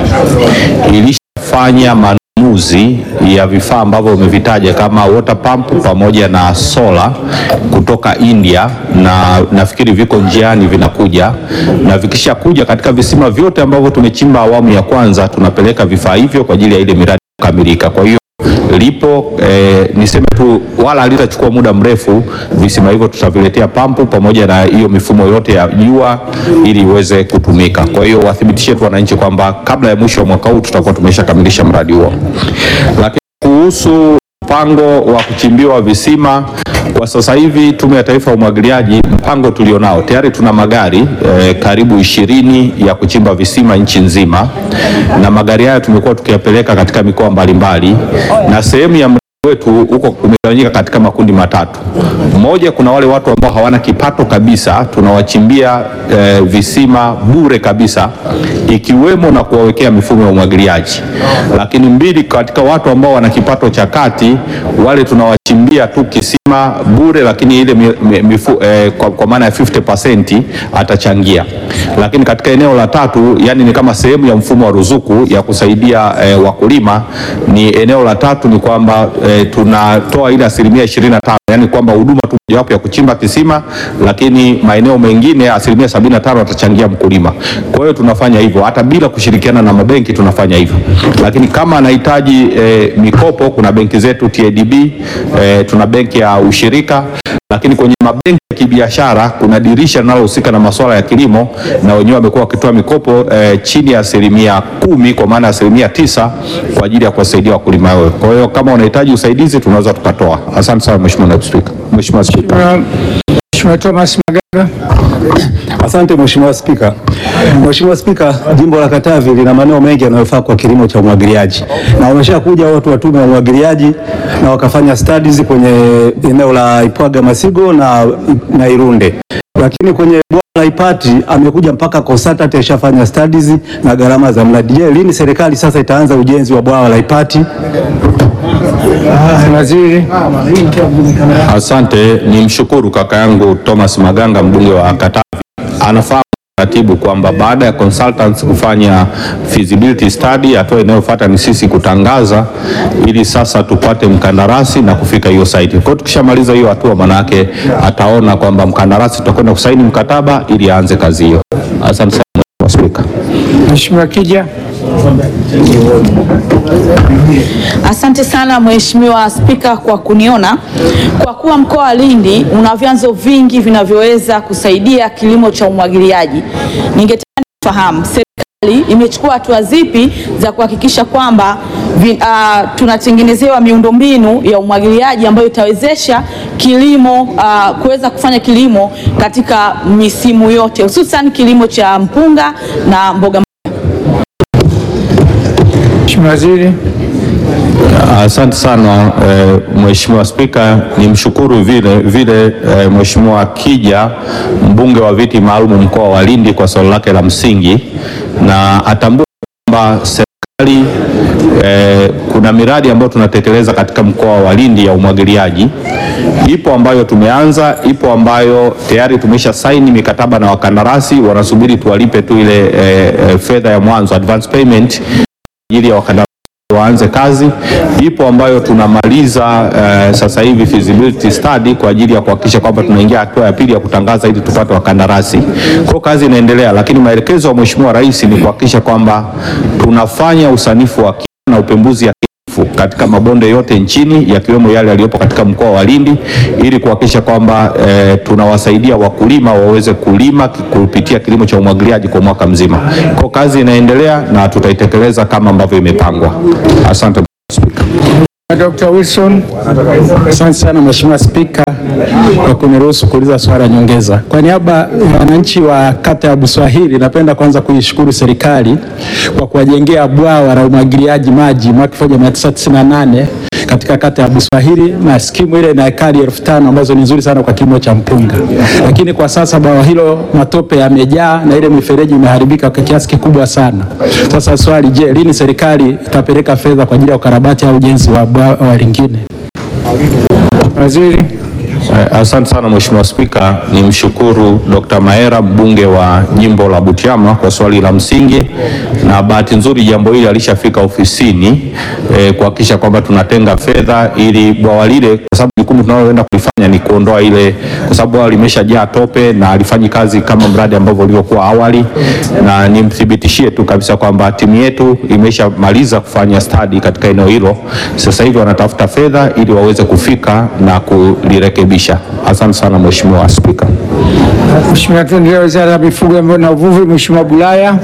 ilishafanya manunuzi ya vifaa ambavyo umevitaja kama water pump pamoja na sola kutoka India, na nafikiri viko njiani vinakuja, na vikishakuja katika visima vyote ambavyo tumechimba awamu ya kwanza, tunapeleka vifaa hivyo kwa ajili ya ile miradi kukamilika. Kwa hiyo lipo eh, niseme tu wala halitachukua muda mrefu. Visima hivyo tutaviletea pampu pamoja na hiyo mifumo yote ya jua ili iweze kutumika. Kwa hiyo wathibitishie tu wananchi kwamba kabla ya mwisho wa mwaka huu tutakuwa tumeshakamilisha mradi huo. Lakini kuhusu mpango wa kuchimbiwa visima kwa sasa hivi Tume ya Taifa ya Umwagiliaji, mpango tulionao tayari, tuna magari eh, karibu ishirini ya kuchimba visima nchi nzima, na magari haya tumekuwa tukiyapeleka katika mikoa mbalimbali, na sehemu ya mradi wetu huko umegawanyika katika makundi matatu. Moja, kuna wale watu ambao hawana kipato kabisa, tunawachimbia eh, visima bure kabisa, ikiwemo na kuwawekea mifumo ya umwagiliaji. Lakini mbili, katika watu ambao wana kipato cha kati, wale tunawachimbia tu kisima bure, lakini ile mi, mi, mifu, eh, kwa, kwa maana ya 50% atachangia. Lakini katika eneo la tatu, yani ni kama sehemu ya mfumo wa ruzuku ya kusaidia eh, wakulima, ni eneo la tatu ni kwamba eh, tunatoa ile asilimia 25, yani kwamba huduma tu mojawapo ya kuchimba kisima, lakini maeneo mengine asilimia 75 atachangia mkulima. Kwa hiyo tunafanya hivyo hata bila kushirikiana na mabenki, tunafanya hivyo. Lakini kama anahitaji eh, mikopo, kuna benki zetu TADB, eh, tuna benki ya ushirika lakini kwenye mabenki ya kibiashara kuna dirisha linalohusika na masuala ya kilimo, na wenyewe wamekuwa wakitoa mikopo eh, chini ya asilimia kumi kwa maana ya asilimia tisa kwa ajili ya kuwasaidia wakulima wao. Kwa hiyo kama unahitaji usaidizi tunaweza tukatoa. Asante sana Mheshimiwa Naibu Spika. Mheshimiwa Spika. Mheshimiwa Thomas Magaga. Asante Mheshimiwa Spika. Mheshimiwa Spika, jimbo la Katavi lina maeneo mengi yanayofaa kwa kilimo cha umwagiliaji na wameshakuja watu wa tume ya umwagiliaji na wakafanya studies kwenye eneo la Ipwaga Masigo na, na Irunde, lakini kwenye bwawa la Ipati amekuja mpaka Kosatati ashafanya studies na gharama za mradi. Je, lini serikali sasa itaanza ujenzi wa bwawa la Ipati? Waziri. Asante, ni mshukuru kaka yangu Thomas Maganga mbunge wa Katavi anafahamu taratibu kwamba baada ya consultants kufanya feasibility study, hatua inayofuata ni sisi kutangaza ili sasa tupate mkandarasi na kufika hiyo site. Kwa hiyo tukishamaliza hiyo hatua, manake ataona kwamba mkandarasi tutakwenda kusaini mkataba ili aanze kazi hiyo. Asante sana Mheshimiwa Spika. Mheshimiwa Kija. Asante sana Mheshimiwa Spika kwa kuniona. Kwa kuwa mkoa wa Lindi una vyanzo vingi vinavyoweza kusaidia kilimo cha umwagiliaji, ningetaka kufahamu serikali imechukua hatua zipi za kuhakikisha kwamba vi, uh, tunatengenezewa miundombinu ya umwagiliaji ambayo itawezesha kilimo uh, kuweza kufanya kilimo katika misimu yote hususan kilimo cha mpunga na mboga Mheshimiwa Waziri. Asante sana eh, Mheshimiwa Spika, nimshukuru vile vile eh, Mheshimiwa Kija mbunge wa viti maalum mkoa wa Lindi kwa swali lake la msingi, na atambua kwamba serikali eh, kuna miradi ambayo tunatekeleza katika mkoa wa Lindi ya umwagiliaji. Ipo ambayo tumeanza, ipo ambayo tayari tumesha saini mikataba na wakandarasi, wanasubiri tuwalipe tu ile eh, eh, fedha ya mwanzo advance payment ajili ya wakandarasi waanze kazi. Ipo ambayo tunamaliza eh, sasa hivi feasibility study kwa ajili ya kuhakikisha kwamba tunaingia hatua ya pili ya kutangaza ili tupate wakandarasi. Kwa hiyo kazi inaendelea, lakini maelekezo ya Mheshimiwa Rais ni kuhakikisha kwamba tunafanya usanifu wa kina na upembuzi yakinifu katika mabonde yote nchini yakiwemo yale yaliyopo katika mkoa wa Lindi ili kuhakikisha kwamba eh, tunawasaidia wakulima waweze kulima kupitia kilimo cha umwagiliaji kwa mwaka mzima. Kwa hiyo kazi inaendelea na tutaitekeleza kama ambavyo imepangwa. Asante. Dr. Wilson. Asante sana Mheshimiwa Spika kwa kuniruhusu kuuliza swali la nyongeza. Kwa niaba ya wananchi wa kata ya Buswahili, napenda kwanza kuishukuru serikali kwa kuwajengea bwawa la umwagiliaji maji mwaka 1998 katika kata ya Buswahili na skimu ile ina ekari elfu tano ambazo ni nzuri sana kwa kilimo cha mpunga, lakini kwa sasa bwawa hilo matope yamejaa na ile mifereji imeharibika kwa kiasi kikubwa sana. Sasa swali, je, lini serikali itapeleka fedha kwa ajili ya ukarabati au ujenzi wa bwawa lingine? Waziri. Eh, Asante sana Mheshimiwa Spika, nimshukuru Dr. Maera mbunge wa jimbo la Butiama kwa swali la msingi, na bahati nzuri jambo hili alishafika ofisini eh, kuhakikisha kwamba tunatenga fedha ili bwawa lile, kwa sababu jukumu tunaloenda kulifanya ni kuondoa ile, kwa sababu bwawa limeshajaa tope na alifanyi kazi kama mradi ambavyo ulivyokuwa awali, na nimthibitishie tu kabisa kwamba timu yetu imeshamaliza kufanya study katika eneo hilo. Sasa hivi wanatafuta fedha ili waweze kufika na kulirekebisha. Asante sana Mheshimiwa Spika. Mheshimiwa, tuendelee Wizara ya Mifugo na Uvuvi, Mheshimiwa Bulaya.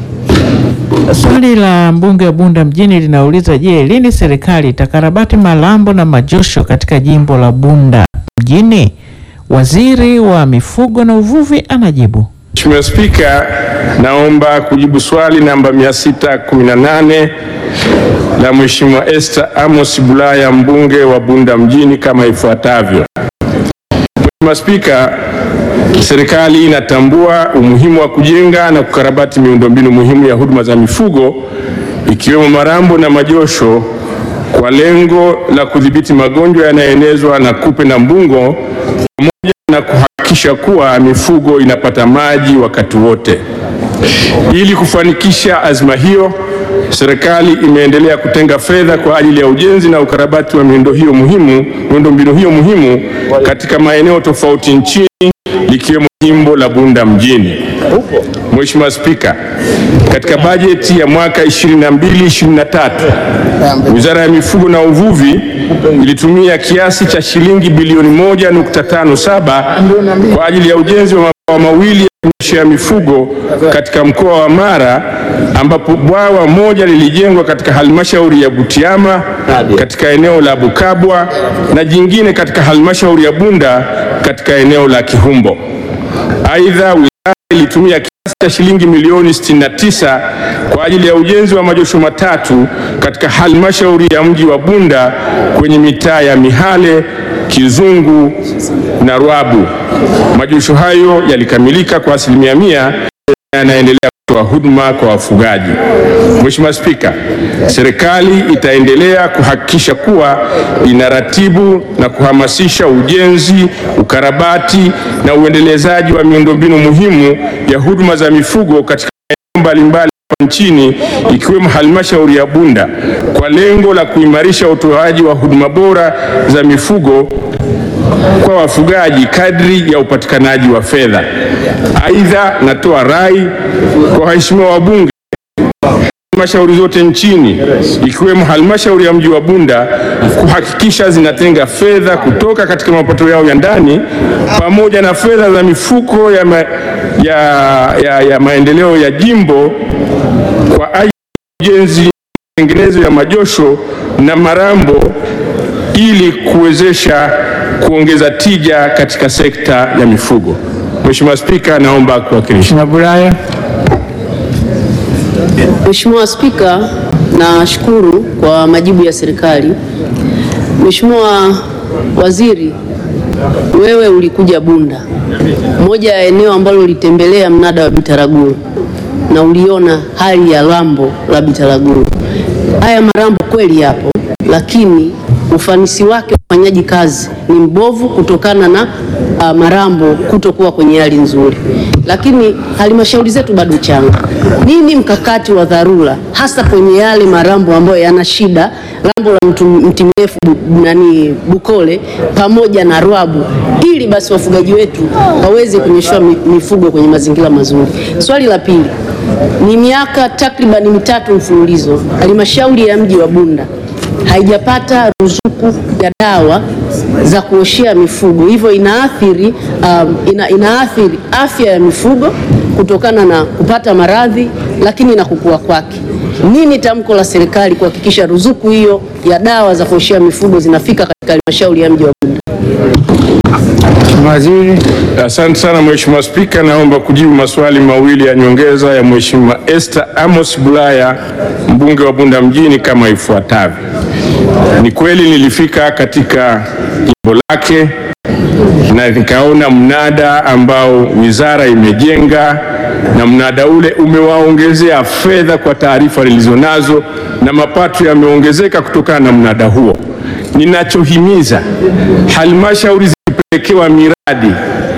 Swali la mbunge wa Bunda mjini linauliza je, lini serikali itakarabati malambo na majosho katika jimbo la Bunda mjini? Waziri wa Mifugo na Uvuvi anajibu. Mheshimiwa Spika, naomba kujibu swali namba 618 la Mheshimiwa Esther Amos Bulaya mbunge wa Bunda mjini kama ifuatavyo. Mheshimiwa Spika, serikali inatambua umuhimu wa kujenga na kukarabati miundombinu muhimu ya huduma za mifugo ikiwemo marambo na majosho kwa lengo la kudhibiti magonjwa yanayoenezwa na kupe na mbungo pamoja na kuhakikisha kuwa mifugo inapata maji wakati wote. Ili kufanikisha azma hiyo, serikali imeendelea kutenga fedha kwa ajili ya ujenzi na ukarabati wa miundo hiyo muhimu, miundombinu hiyo muhimu katika maeneo tofauti nchini likiwemo jimbo la Bunda mjini. Mheshimiwa Spika, katika bajeti ya mwaka 22-23 Wizara ya Mifugo na Uvuvi ilitumia kiasi cha shilingi bilioni 1.57 kwa ajili ya ujenzi wa mabwawa mawili ya kunyweshea mifugo katika mkoa wa Mara ambapo bwawa moja lilijengwa katika halmashauri ya Butiama katika eneo la Bukabwa na jingine katika halmashauri ya Bunda katika eneo la Kihumbo. Aidha, wizara ilitumia kiasi cha shilingi milioni 69 kwa ajili ya ujenzi wa majosho matatu katika halmashauri ya mji wa Bunda kwenye mitaa ya Mihale, Kizungu na Rwabu. Majosho hayo yalikamilika kwa asilimia mia na yanaendelea kutoa huduma kwa wafugaji. Mheshimiwa Spika, serikali itaendelea kuhakikisha kuwa inaratibu na kuhamasisha ujenzi, ukarabati na uendelezaji wa miundombinu muhimu ya huduma za mifugo katika maeneo mbalimbali hapa nchini ikiwemo halmashauri ya Bunda kwa lengo la kuimarisha utoaji wa huduma bora za mifugo kwa wafugaji kadri ya upatikanaji wa fedha. Aidha, natoa rai kwa waheshimiwa wabunge halmashauri zote nchini ikiwemo halmashauri ya mji wa Bunda kuhakikisha zinatenga fedha kutoka katika mapato yao ya ndani pamoja na fedha za mifuko ya, ma, ya, ya, ya maendeleo ya jimbo kwa ajili ya ujenzi matengenezo ya majosho na marambo ili kuwezesha kuongeza tija katika sekta ya mifugo. Mheshimiwa Spika, naomba kuwakilisha. Bulaya. Mheshimiwa Spika, nashukuru kwa majibu ya serikali. Mheshimiwa Waziri, wewe ulikuja Bunda, moja ya eneo ambalo ulitembelea mnada wa Bitaraguru na uliona hali ya lambo la Bitaraguru. Haya marambo kweli yapo, lakini ufanisi wake ufanyaji kazi ni mbovu kutokana na uh, Marambo kutokuwa kwenye hali nzuri, lakini halmashauri zetu bado changa. Nini mkakati wa dharura hasa kwenye yale Marambo ambayo yana shida, Lambo la mtu mti mrefu bu- nani Bukole pamoja na Rwabu, ili basi wafugaji wetu waweze kunyeshwa mi- mifugo kwenye mazingira mazuri. Swali la pili, ni miaka takribani mitatu mfululizo halmashauri ya mji wa Bunda haijapata ruzuku ya dawa za kuoshea mifugo, hivyo inaathiri, um, ina, inaathiri afya ya mifugo kutokana na kupata maradhi, lakini na kukua kwake. Nini tamko la serikali kuhakikisha ruzuku hiyo ya dawa za kuoshea mifugo zinafika katika halmashauri ya mji wa Bunda? Waziri. Asante sana Mheshimiwa Spika, naomba kujibu maswali mawili ya nyongeza ya Mheshimiwa Esther Amos Bulaya, mbunge wa Bunda mjini kama ifuatavyo. Ni kweli nilifika katika jimbo lake na nikaona mnada ambao wizara imejenga na mnada ule umewaongezea fedha kwa taarifa nilizonazo, na mapato yameongezeka kutokana na mnada huo. Ninachohimiza halmashauri zikipelekewa miradi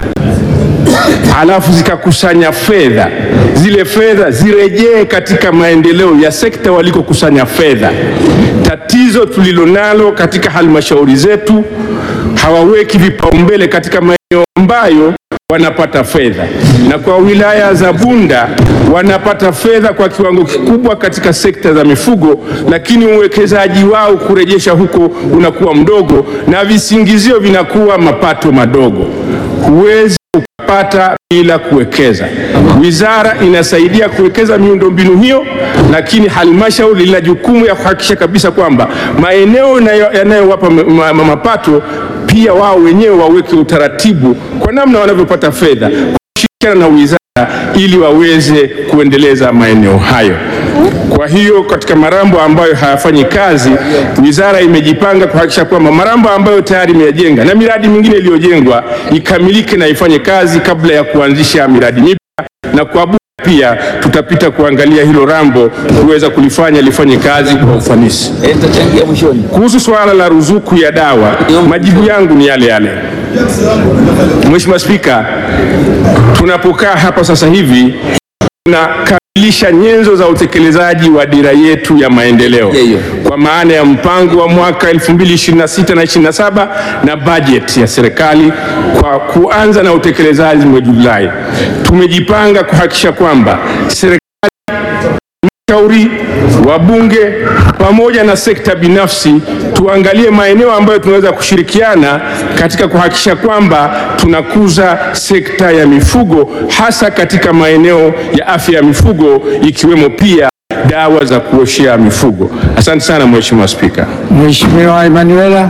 halafu zikakusanya fedha, zile fedha zirejee katika maendeleo ya sekta walikokusanya fedha. Tatizo tulilonalo katika halmashauri zetu, hawaweki vipaumbele katika maeneo ambayo wanapata fedha, na kwa wilaya za Bunda wanapata fedha kwa kiwango kikubwa katika sekta za mifugo, lakini uwekezaji wao kurejesha huko unakuwa mdogo na visingizio vinakuwa mapato madogo. Huwezi ukapata bila kuwekeza. Wizara inasaidia kuwekeza miundombinu hiyo, lakini halmashauri lina jukumu ya kuhakikisha kabisa kwamba maeneo yanayo- yanayowapa ma- ma- ma- mapato pia wao wenyewe waweke utaratibu kwa namna wanavyopata fedha kushirikiana na wizara ili waweze kuendeleza maeneo hayo. Kwa hiyo katika Marambo ambayo hayafanyi kazi, wizara imejipanga kuhakikisha kwamba Marambo ambayo tayari imeyajenga na miradi mingine iliyojengwa ikamilike na ifanye kazi kabla ya kuanzisha miradi mipya, na kwa Bunda pia tutapita kuangalia hilo Rambo kuweza kulifanya lifanye kazi kwa ufanisi. Kuhusu suala la ruzuku ya dawa, majibu yangu ni yale yale. Mheshimiwa Spika, tunapokaa hapa sasa hivi tunakamilisha nyenzo za utekelezaji wa dira yetu ya maendeleo kwa maana ya mpango wa mwaka 2026 na 27 na bajeti ya serikali kwa kuanza na utekelezaji mwezi Julai. Tumejipanga kuhakikisha kwamba serikali halmashauri, wabunge pamoja na sekta binafsi tuangalie maeneo ambayo tunaweza kushirikiana katika kuhakikisha kwamba tunakuza sekta ya mifugo hasa katika maeneo ya afya ya mifugo ikiwemo pia dawa za kuoshea mifugo. Asante sana Mheshimiwa Spika. Mheshimiwa Emanuela.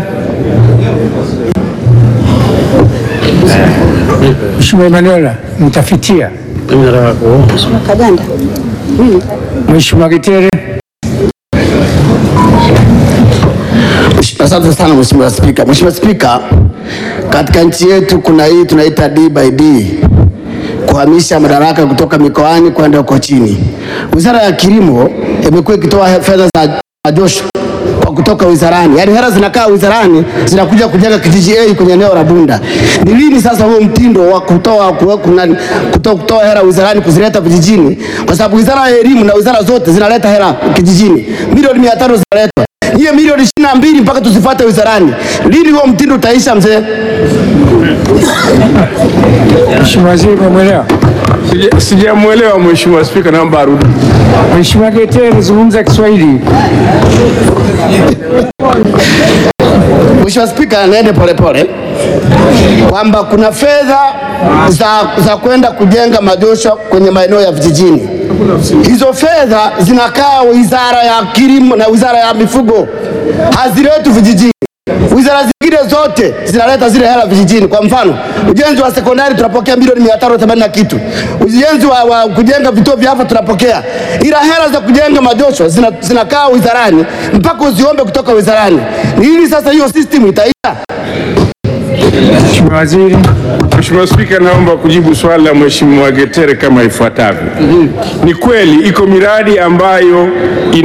Mheshimiwa Emanuela, mtafitia. Mheshimiwa Kaganda. Mheshimiwa Gitere. Asante sana Mheshimiwa Spika. Mheshimiwa Spika, katika nchi yetu kuna hii tunaita D by D, kuhamisha madaraka kutoka mikoani kwenda huko chini. Wizara ya Kilimo imekuwa ikitoa he- fedha za majosho kwa kutoka wizarani, yaani hela zinakaa wizarani zinakuja kujenga kijiji A kwenye eneo la Bunda. Ni lini sasa huo mtindo wa kutoa kuwa- kuna- kutoa, kutoa hela wizarani kuzileta vijijini? Kwa sababu wizara ya elimu na wizara zote zinaleta hela kijijini, milioni mia tano zinaletwa hiyo milioni ishirini na mbili mpaka tuzifuate wizarani. Lini huo mtindo utaisha mzee? Mheshimiwa Waziri, umemwelewa? Sija- Sijamwelewa Mheshimiwa Spika, naomba arudi. Mheshimiwa Gitere, zungumza Kiswahili. Mheshimiwa Spika, niende polepole kwamba kuna fedha za, za kwenda kujenga majosho kwenye maeneo ya vijijini. Hizo fedha zinakaa wizara ya kilimo na wizara ya mifugo, haziletwi vijijini. Wizara zingine zote zinaleta zile hela vijijini. Kwa mfano, ujenzi wa sekondari tunapokea milioni mia tano themanini na kitu, ujenzi wa, wa kujenga vituo vya afya tunapokea, ila hela za kujenga majosho zina, zinakaa wizarani mpaka uziombe kutoka wizarani. Ni lini sasa hiyo system itaisha? Mheshimiwa Waziri. Mheshimiwa Spika, naomba kujibu swali la Mheshimiwa Getere kama ifuatavyo. Ni kweli iko miradi ambayo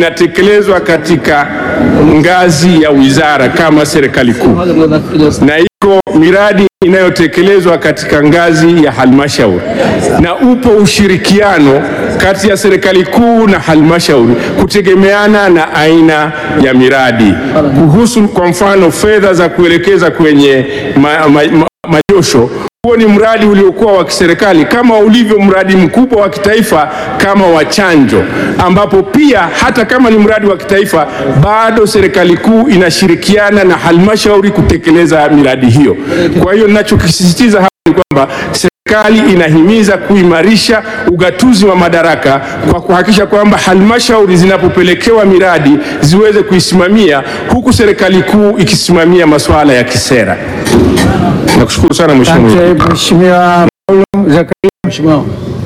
inatekelezwa katika ngazi ya wizara kama serikali kuu na iko miradi inayotekelezwa katika ngazi ya halmashauri na upo ushirikiano kati ya serikali kuu na halmashauri kutegemeana na aina ya miradi. Kuhusu kwa mfano fedha za kuelekeza kwenye ma, ma, ma, majosho huo ni mradi uliokuwa wa kiserikali kama ulivyo mradi mkubwa wa kitaifa kama wa chanjo, ambapo pia hata kama ni mradi wa kitaifa bado serikali kuu inashirikiana na halmashauri kutekeleza miradi hiyo. Kwa hiyo ninachokisisitiza hapa ni kwamba serikali inahimiza kuimarisha ugatuzi wa madaraka kwa kuhakikisha kwamba halmashauri zinapopelekewa miradi ziweze kuisimamia huku serikali kuu ikisimamia masuala ya kisera. Nakushukuru sana mheshimiwa. Asante Mheshimiwa Paulo Zakaria. Mheshimiwa.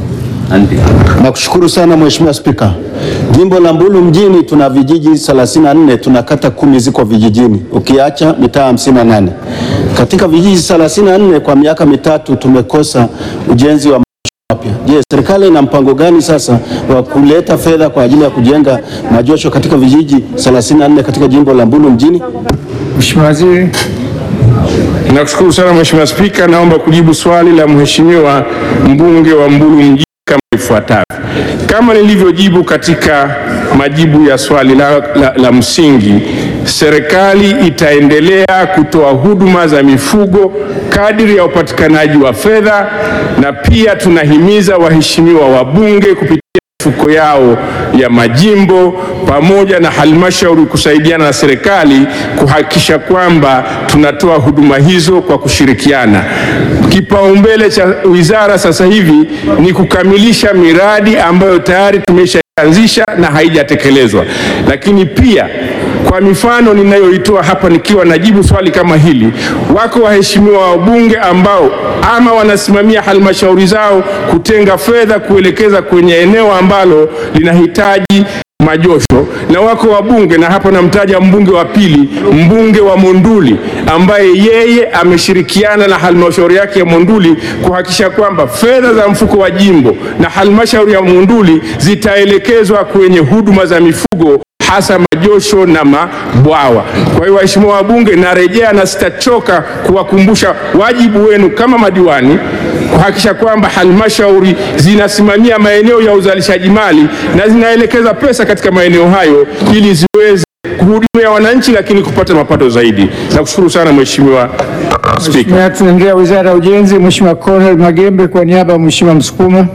Nakushukuru sana Mheshimiwa Spika. Jimbo la Mbulu mjini tuna vijiji 34, tuna kata kumi ziko vijijini, ukiacha mitaa 58. Katika vijiji 34 kwa miaka mitatu tumekosa ujenzi wa mapya. Je, serikali ina mpango gani sasa wa kuleta fedha kwa ajili ya kujenga majosho katika vijiji 34 katika jimbo la Mbulu mjini? Mheshimiwa Waziri. Nakushukuru sana Mheshimiwa Spika, naomba kujibu swali la Mheshimiwa mbunge wa Mbulu mjini kama ifuatavyo. Kama nilivyojibu katika majibu ya swali la, la, la msingi, serikali itaendelea kutoa huduma za mifugo kadiri ya upatikanaji wa fedha, na pia tunahimiza waheshimiwa wabunge kupitia mifuko yao ya majimbo pamoja na halmashauri kusaidiana na serikali kuhakikisha kwamba tunatoa huduma hizo kwa kushirikiana. Kipaumbele cha wizara sasa hivi ni kukamilisha miradi ambayo tayari tumeshaanzisha na haijatekelezwa, lakini pia kwa mifano ninayoitoa hapa nikiwa najibu swali kama hili, wako waheshimiwa wabunge ambao ama wanasimamia halmashauri zao kutenga fedha kuelekeza kwenye eneo ambalo linahitaji majosho na wako wabunge, na hapa namtaja mbunge wa pili, mbunge wa Monduli ambaye yeye ameshirikiana na halmashauri yake ya Monduli kuhakikisha kwamba fedha za mfuko wa jimbo na halmashauri ya Monduli zitaelekezwa kwenye huduma za mifugo hasa majosho na mabwawa. Kwa hiyo waheshimiwa wabunge, narejea na sitachoka kuwakumbusha wajibu wenu kama madiwani kuhakikisha kwamba halmashauri zinasimamia maeneo ya uzalishaji mali na zinaelekeza pesa katika maeneo hayo ili ziweze kuhudumia wananchi, lakini kupata mapato zaidi. Nakushukuru sana Mheshimiwa Spika. Mheshimiwa, tunaendelea Wizara ya Ujenzi. Mheshimiwa Cornel Magembe kwa niaba ya Mheshimiwa Msukuma.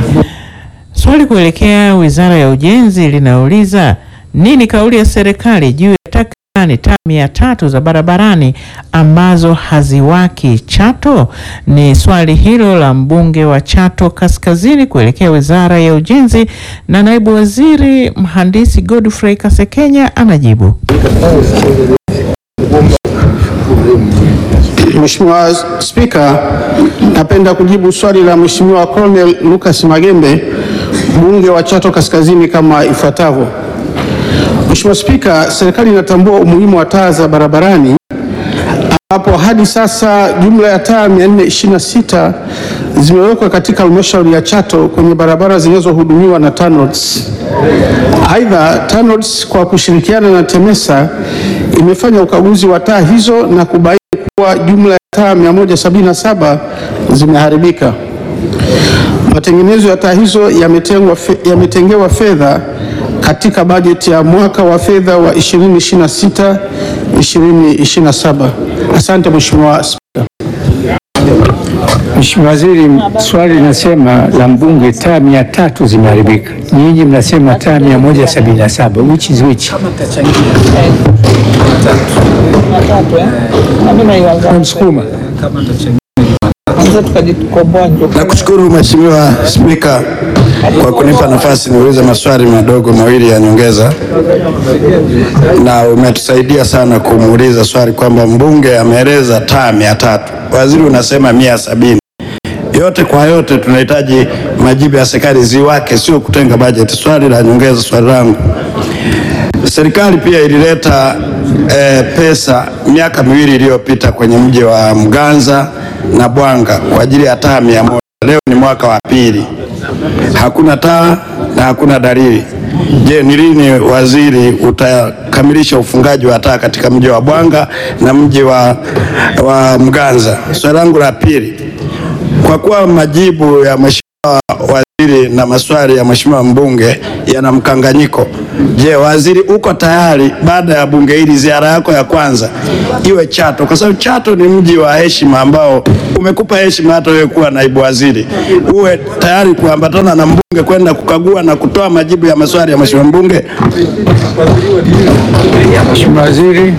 Swali kuelekea Wizara ya Ujenzi linauliza nini kauli ya serikali juu ya takribani taa mia tatu za barabarani ambazo haziwaki Chato? Ni swali hilo la mbunge wa Chato Kaskazini kuelekea Wizara ya Ujenzi, na naibu waziri mhandisi Godfrey Kasekenya anajibu. Mheshimiwa Spika, napenda kujibu swali la Mheshimiwa Colonel Lucas Magembe, mbunge wa Chato Kaskazini kama ifuatavyo. Mheshimiwa Spika, serikali inatambua umuhimu wa taa za barabarani ambapo hadi sasa jumla ya taa 426 zimewekwa katika halmashauri ya Chato kwenye barabara zinazohudumiwa na TANROADS. Aidha, TANROADS kwa kushirikiana na TEMESA imefanya ukaguzi wa taa hizo na kubaini kuwa jumla ya taa 177 zimeharibika. Matengenezo ya taa hizo yametengwa fe- yametengewa fedha katika bajeti ya mwaka wa fedha wa 2026 2027. Asante Mheshimiwa Spika. Mheshimiwa Waziri, swali linasema la mbunge taa mia tatu zimeharibika, nyinyi mnasema taa mia moja sabini na saba which is which? Msukuma. Nakushukuru Mheshimiwa Spika kwa kunipa nafasi niulize maswali madogo mawili ya nyongeza, na umetusaidia sana kumuuliza swali kwamba mbunge ameeleza taa mia tatu, waziri unasema mia sabini. Yote kwa yote tunahitaji majibu ya serikali ziwake, sio kutenga bajeti. Swali la nyongeza, swali langu Serikali pia ilileta eh, pesa miaka miwili iliyopita kwenye mji wa Mganza na Bwanga kwa ajili ya taa mia moja. Leo ni mwaka wa pili, hakuna taa na hakuna dalili. Je, ni lini waziri utakamilisha ufungaji wa taa katika mji wa Bwanga na mji wa, wa Mganza? Swali langu la pili, kwa kuwa majibu ya mheshimiwa waziri na maswali ya mheshimiwa mbunge yana mkanganyiko, je, waziri uko tayari baada ya bunge hili ziara yako ya kwanza iwe Chato, kwa sababu Chato ni mji wa heshima ambao umekupa heshima hata wewe kuwa naibu waziri, uwe tayari kuambatana na mbunge kwenda kukagua na kutoa majibu ya maswali ya mheshimiwa mbunge? Mheshimiwa Waziri.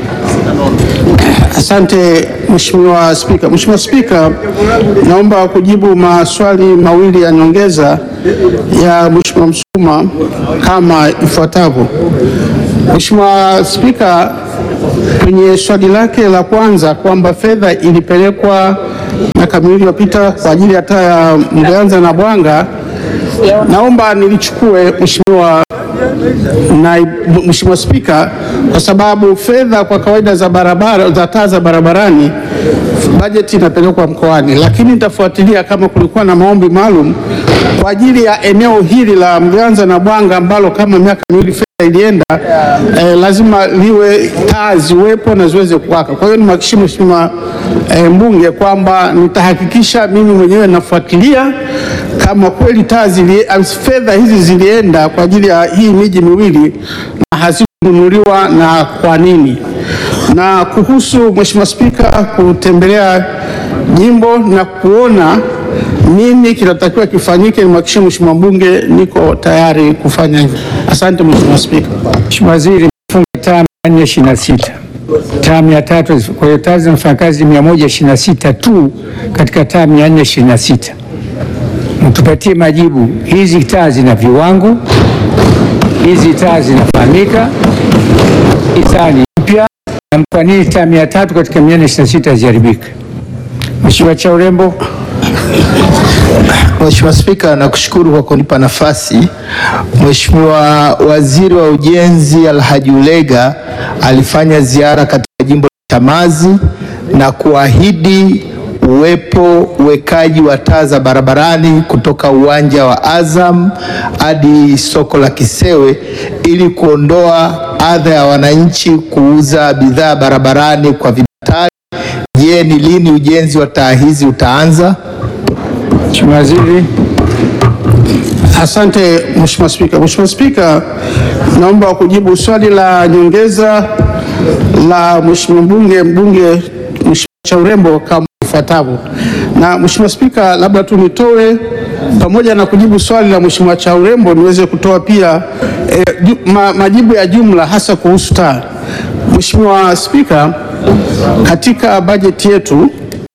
Asante Mheshimiwa Spika. Mheshimiwa Spika, naomba kujibu maswali mawili ya nyongeza ya Mheshimiwa Msuma kama ifuatavyo. Mheshimiwa Spika, kwenye swali lake la kwanza kwamba fedha ilipelekwa miaka miwili iliyopita kwa ajili ya taa ya Mganza na Bwanga, naomba nilichukue Mheshimiwa na Mheshimiwa Spika, kwa sababu fedha kwa kawaida za barabara za taa za barabarani bajeti inapelekwa mkoani, lakini nitafuatilia kama kulikuwa na maombi maalum kwa ajili ya eneo hili la Mganza na Bwanga ambalo kama miaka miwili fedha ilienda eh, lazima liwe taa ziwepo na ziweze kuwaka. Kwa hiyo nimhakikishie Mheshimiwa eh, mbunge kwamba nitahakikisha mimi mwenyewe nafuatilia kama kweli taa zili, fedha hizi zilienda kwa ajili ya hii miji miwili na hazikununuliwa na kwa nini. Na kuhusu Mheshimiwa Spika kutembelea jimbo na kuona nini kinatakiwa kifanyike, nimhakikishie Mheshimiwa mbunge niko tayari kufanya hivyo. Asante Mheshimiwa Spika. Mheshimiwa Waziri, funga taa 426 taa 300, kwa hiyo taa zinafanya kazi 126 tu katika taa 426. Mtupatie majibu, hizi taa zina viwango, hizi taa zinafahamika, hizi taa ni mpya, na kwa nini taa 300 katika 426 ziharibika? Mheshimiwa Chaurembo. Mheshimiwa Spika, nakushukuru kwa kunipa nafasi. Mheshimiwa Waziri wa Ujenzi Alhaji Ulega alifanya ziara katika jimbo la Chamazi na kuahidi uwepo uwekaji wa taa za barabarani kutoka uwanja wa Azam hadi soko la Kisewe ili kuondoa adha ya wananchi kuuza bidhaa barabarani kwa vibatari. Je, ni lini ujenzi wa taa hizi utaanza? Mheshimiwa Waziri. Asante Mheshimiwa Spika. Mheshimiwa Spika, naomba kujibu swali la nyongeza la Mheshimiwa mbunge mbunge Mheshimiwa Chaurembo kama ifuatavyo. Na Mheshimiwa Spika, labda tu nitoe pamoja na kujibu swali la Mheshimiwa Chaurembo niweze kutoa pia eh, ju, ma, majibu ya jumla hasa kuhusu taa. Mheshimiwa Spika, katika bajeti yetu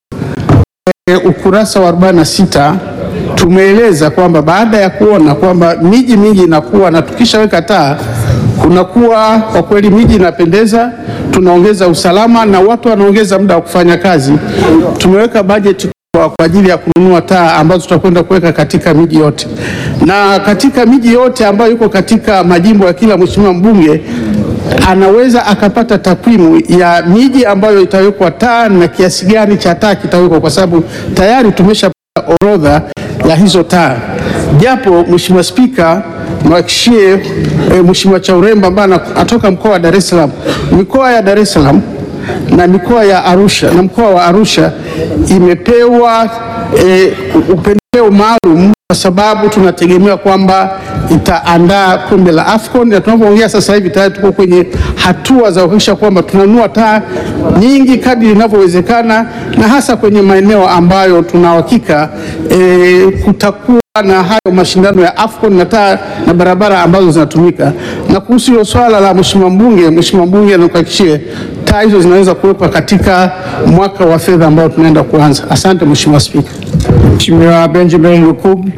e, ukurasa wa 46 tumeeleza kwamba baada ya kuona kwamba miji mingi inakuwa na tukishaweka taa kunakuwa kwa kweli miji inapendeza, tunaongeza usalama na watu wanaongeza muda wa kufanya kazi. Tumeweka bajeti kwa kwa ajili ya kununua taa ambazo tutakwenda kuweka katika miji yote, na katika miji yote ambayo iko katika majimbo ya kila mheshimiwa mbunge anaweza akapata takwimu ya miji ambayo itawekwa taa na kiasi gani cha taa kitawekwa, kwa sababu tayari tumeshapata orodha ya hizo taa. Japo Mheshimiwa Spika, mwakishie e, Mheshimiwa Chaurembo ambaye anatoka mkoa wa Dar es Salaam, mikoa ya Dar es Salaam na mikoa ya Arusha na mkoa wa Arusha imepewa e, upendeleo maalum kwa sababu tunategemea kwamba itaandaa kombe la AFCON na tunapoongea sasa hivi tayari tuko kwenye hatua za kuhakikisha kwamba tunanunua taa nyingi kadri inavyowezekana, na hasa kwenye maeneo ambayo tuna uhakika e, kutakuwa na hayo mashindano ya AFCON na taa na barabara ambazo zinatumika. Na kuhusu hilo swala la mheshimiwa mbunge, mheshimiwa mbunge anakuhakikishie taa hizo zinaweza kuwekwa katika mwaka wa fedha ambao tunaenda kuanza. Asante Mheshimiwa Spika. Mheshimiwa Benjamin Lukubi.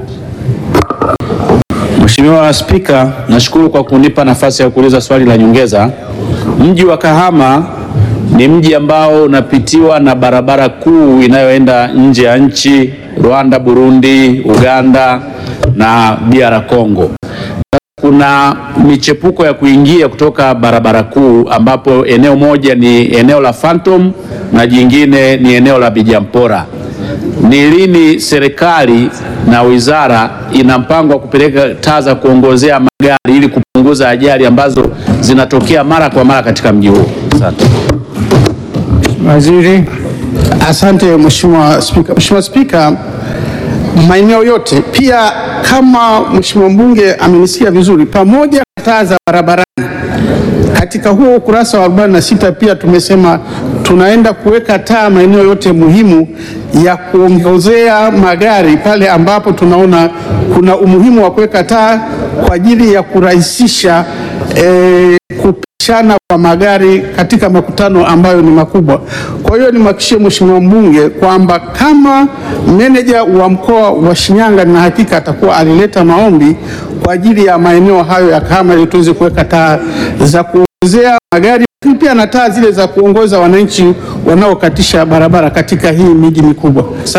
Mheshimiwa Spika, nashukuru kwa kunipa nafasi ya kuuliza swali la nyongeza. Mji wa Kahama ni mji ambao unapitiwa na barabara kuu inayoenda nje ya nchi, Rwanda, Burundi, Uganda na DR Congo. Kuna michepuko ya kuingia kutoka barabara kuu ambapo eneo moja ni eneo la Phantom na jingine ni eneo la Bijampora. Ni lini serikali na wizara ina mpango wa kupeleka taa za kuongozea magari ili kupunguza kupunguza ajali ambazo zinatokea mara kwa mara katika mji huu. Asante. Waziri. Asante Mheshimiwa Spika. Mheshimiwa Spika, maeneo yote pia kama Mheshimiwa mbunge amenisikia vizuri, pamoja na taa za barabarani katika huo ukurasa wa 46 pia tumesema tunaenda kuweka taa maeneo yote muhimu ya kuongozea magari pale ambapo tunaona kuna umuhimu wa kuweka taa kwa ajili ya kurahisisha eh, kupishana kwa magari katika makutano ambayo ni makubwa. Kwa hiyo nimhakikishie Mheshimiwa mbunge kwamba kama meneja wa mkoa wa Shinyanga na hakika atakuwa alileta maombi kwa ajili ya maeneo hayo ya Kahama ili tuweze kuweka taa za kuongozea magari lakini pia na taa zile za kuongoza wananchi wanaokatisha barabara katika hii miji mikubwa.